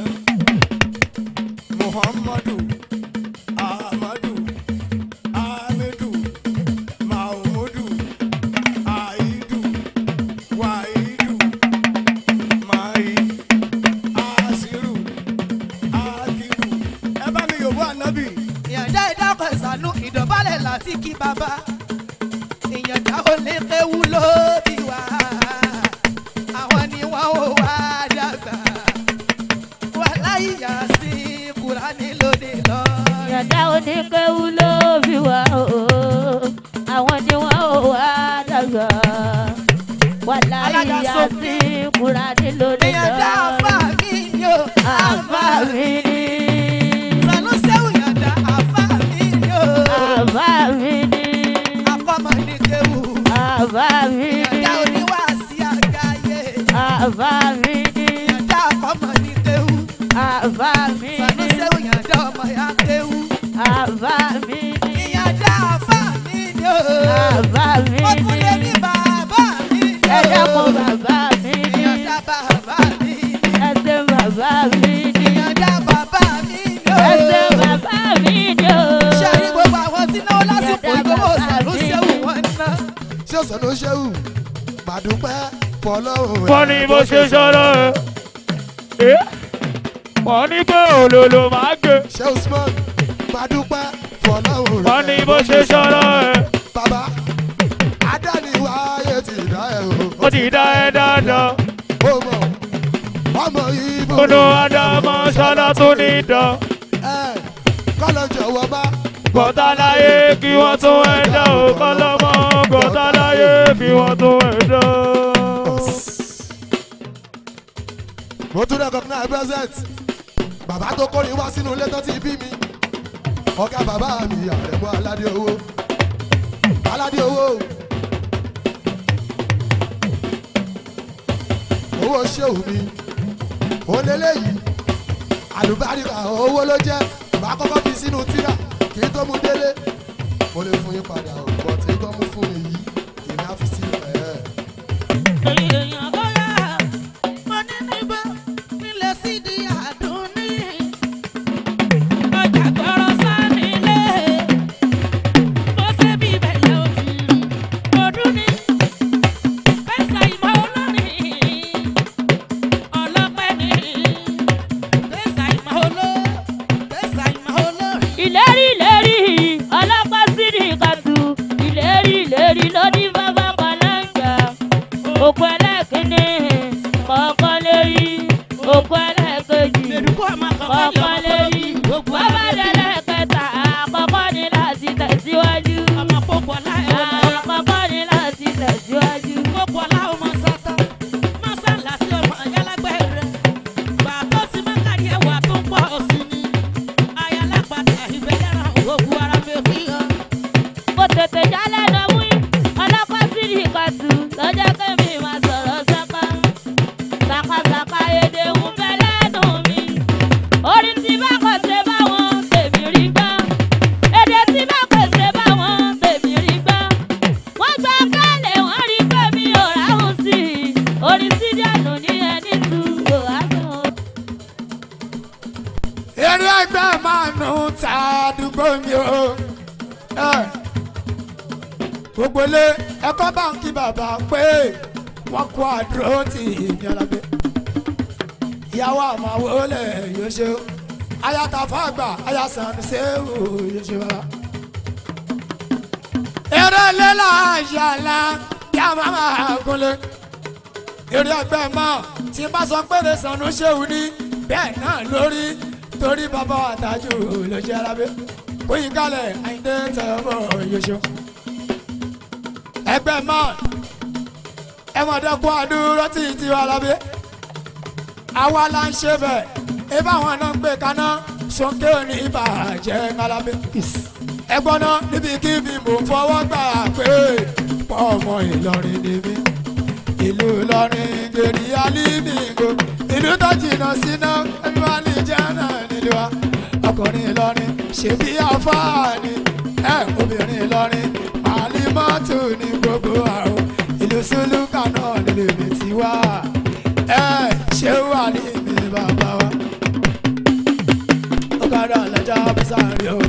muhammadu ahmadu hamidu mahmudu aidu waidu mai asiru akiru ẹ bá mi yòówó ànábì. ìyànjá ìdákọ̀ ìsànú ìdọ̀bálẹ̀ láti kí bàbá ìyànjá ò lè kéwu lóbi wá àwọn ni wọ́n ò wá dàgbà wà láyà sí kúránì lóde lọ. Yàtá oníkéwu ló fi wá o, àwọn ni wọ́n ò wá dàgbà. Wàlá Alága ìyá Sophie. sí Kúránì lónìí ìyànjá àfà mi yó Àfà mi ni, sànúṣẹ́wù ìyànjá àfà mi yó àfà mi ni, akọ́mọ ní kéwu àfà mi ni, ìyànjá oníwàásí àgáyé àfà mi ni, ìyànjá akọ́mọ ní kéwu àfà mi ni, sànúṣẹ́wù ìyànjá ọmọ ya kéwu. àfà mi ni, ìyànjá àfà mi yó. àfà mi ó tún lé ni. ní bàbá mi yó. Ẹ dákun bàbá mi ni, ìyànjá bàbá mi ẹ ṣe bàbá mi ni, ìyànjá bàbá mi yó. ẹ ṣe bàbá mi ni o. ṣe àrí gbogbo àwọn tí náwó lásìkò ìgbówó sàlùsẹ́wù wọn ná. ṣé ọ̀sán ló ṣẹ́wù màdúpẹ́ fọlọ́run. wọ́n ní bó ṣe sọ̀rọ̀ ẹ̀ wọ́n ní pé òlòlò máa gbé ṣé usman màdúpẹ́ fọlọ́run. wọ́n ní bó ṣe sọ̀rọ̀ ẹ̀ bàbá adániwáyé ti dá ẹ o. ó ti dá ẹ dáadáa ó mọ̀ ọmọ ibo. kúnú ádámọ̀ ṣọlá tó ní dán ẹ kọ́lọ̀ jọ̀wọ́ bá. gbọ́tà láyé kí wọ́n tún ẹ̀ dá o kọ́lọ́mọ gbọ́tà láyé kí wọ́n tún ẹ̀ dá. mo tún recognize present bàbá tó kórè wá sínú ilé tó ti bí mi ọ̀gá bàbá mi àrẹ̀mú aládé owó aládé owó owó ṣéwù mi ó lélẹ́yìí àlùbáríkà owó ló jẹ́ bá kọ́kọ́ fi sínú tíra kí n tó mú délé mo lè fún yín padà o bọ̀ tí tó mú fún mi yìí èmi á fi sínú ẹ̀. èèyàn bóyá mo ní níbẹ̀ nílẹ̀ sídi àdúní. ọjà gbọ́rọ̀ sánilé bó ṣe bí bẹ̀lẹ̀ ò ti rí ọdún ní. pẹ́sà ìmọ̀ olórin ọlọ́pẹ́ ní. pẹ́sà ìmọ̀ oló pẹ́sà ìmọ̀ olórin. ìlérí ìlérí ọlọ́pàá sídì kàtú ìlérí ìlérí lóní bàbá kọlẹ́ǹgà òkú ẹlẹ́kìnní kọ̀ọ̀kan lérí òkú ẹlẹ́kejì kọ̀ọ̀kan lérí bàbá dẹ́lẹ́kẹta àkọ́kọ́ ní láti tẹ̀síwájú àkọ́kọ́ ní láti tẹ̀síwájú. kò tètè jálẹ̀ lọ wí ọlọ́pàá sídì kàtú lọ́jọ́ kẹ́mi máa sọ̀rọ̀ sáká sàkàsàkà èdè ń bẹ lẹ́nu mi orí tí bá kò ṣe báwọn tèmi rí gbọ́ èdè tí bá kò ṣe báwọn tèmi rí gbọ́ wọ́n gba kálẹ̀ wọ́n rí pé mi ò ráhùn sí i orí sídìánù ní ẹni tu kò wá sùn. eré ẹgbẹ́ máa nù ta àdúgbò mi o. Ẹ, gbogbo ilé ẹ̀kọ́ báńkì bàbá pé wọ́n kó àdúró tì í ní ọlábẹ́. ìyàwó àmàwò lè yóò ṣe o. ayata fàgbà ayasàn ṣéwù yóò ṣe bàbá. eré lélà àṣàlà bí a máa máa gúnlé. eré ẹgbẹ́ mọ́ tí n bá sọ pé lè sànú ṣéwù ní bẹ́ẹ̀ náà lórí torí bàbá àtàjù ló ṣe alábẹ́ kóyin kálẹ̀ àyíndé tẹ̀wọ́ yóò ẹgbẹ́ mọ́ ẹ mọ̀ dẹ́kun àdúró tí tí wà lábẹ́ àwa la ń ṣe bẹ̀ ẹ bá wọn náà gbé kaná sókè ní ìbàjẹ́ ńlábẹ́ ẹgbọ́n náà níbikíbi mò ń fọwọ́ gbà pé pọ̀ ọmọ Ìlọrin ni mí ìlú Ìlọrin gèrè alímìgò ìlú tó jìnnà síná ẹbí wà ní jẹ́nà nílùú wa ọkùnrin Ìlọrin ṣèbí àfáàní ẹ obìnrin Ìlọrin àlímọ́tò ní gbogbo àrùn ìlú sùlùkà náà nílùú mi ti wá ẹ ṣé wà ní mi bàbá wa ọ̀kadà lọ́jà bísàárì o.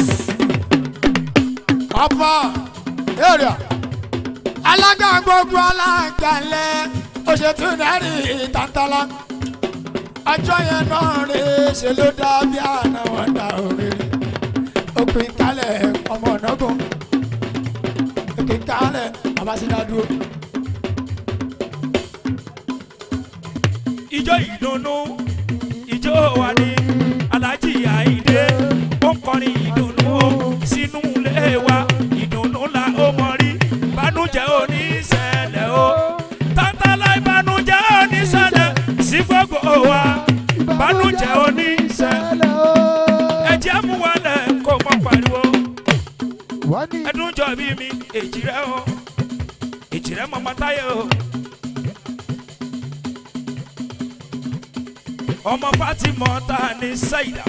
ọ̀pọ̀ èrè alága gbogbo alágalẹ oṣètò náírà ìtàntàlá ọjọ́ yẹn náà rè é ṣe ló dá bí àná wọn dá òrèrè òpin kálẹ̀ ọmọ ọ̀nàgùn òpin kálẹ̀ abásídádúró. ijó ìdùnnú ijó wa ní alájí àìdé ó ń kọrin ìdùnnú o sínú ilé wa ìdùnnú la ó mọ rí bánújẹ́ oníṣẹ̀lẹ̀ o tátàlá ìbánújẹ́ oníṣẹ̀lẹ̀ sí gbogbo wa bánújẹ́ oníṣẹ̀lẹ̀ ẹ̀jẹ̀ mú wọlé kó mọ́ pariwo ẹdún jọ bí mi èjì rẹ o èjì rẹ mọ́ mọ́táyé o. ọmọ fatima ta ni saida.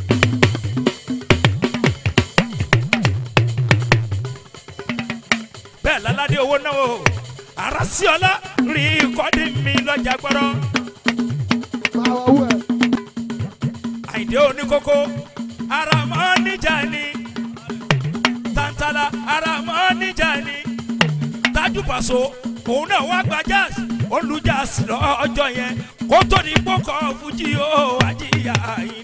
bẹ́ẹ̀ láládé owó náà o arasiola rí kọ́dí mi lọ́jà gbọ́dọ̀. àyìndé oníkókó aramọ́ níjà ni tantala aramọ́ níjà ni tájú pàṣọ òun náà wá gba jazz olùjà sí lọ́jọ́ yẹn kó tó ní kókó fújì ó àjíyá yín.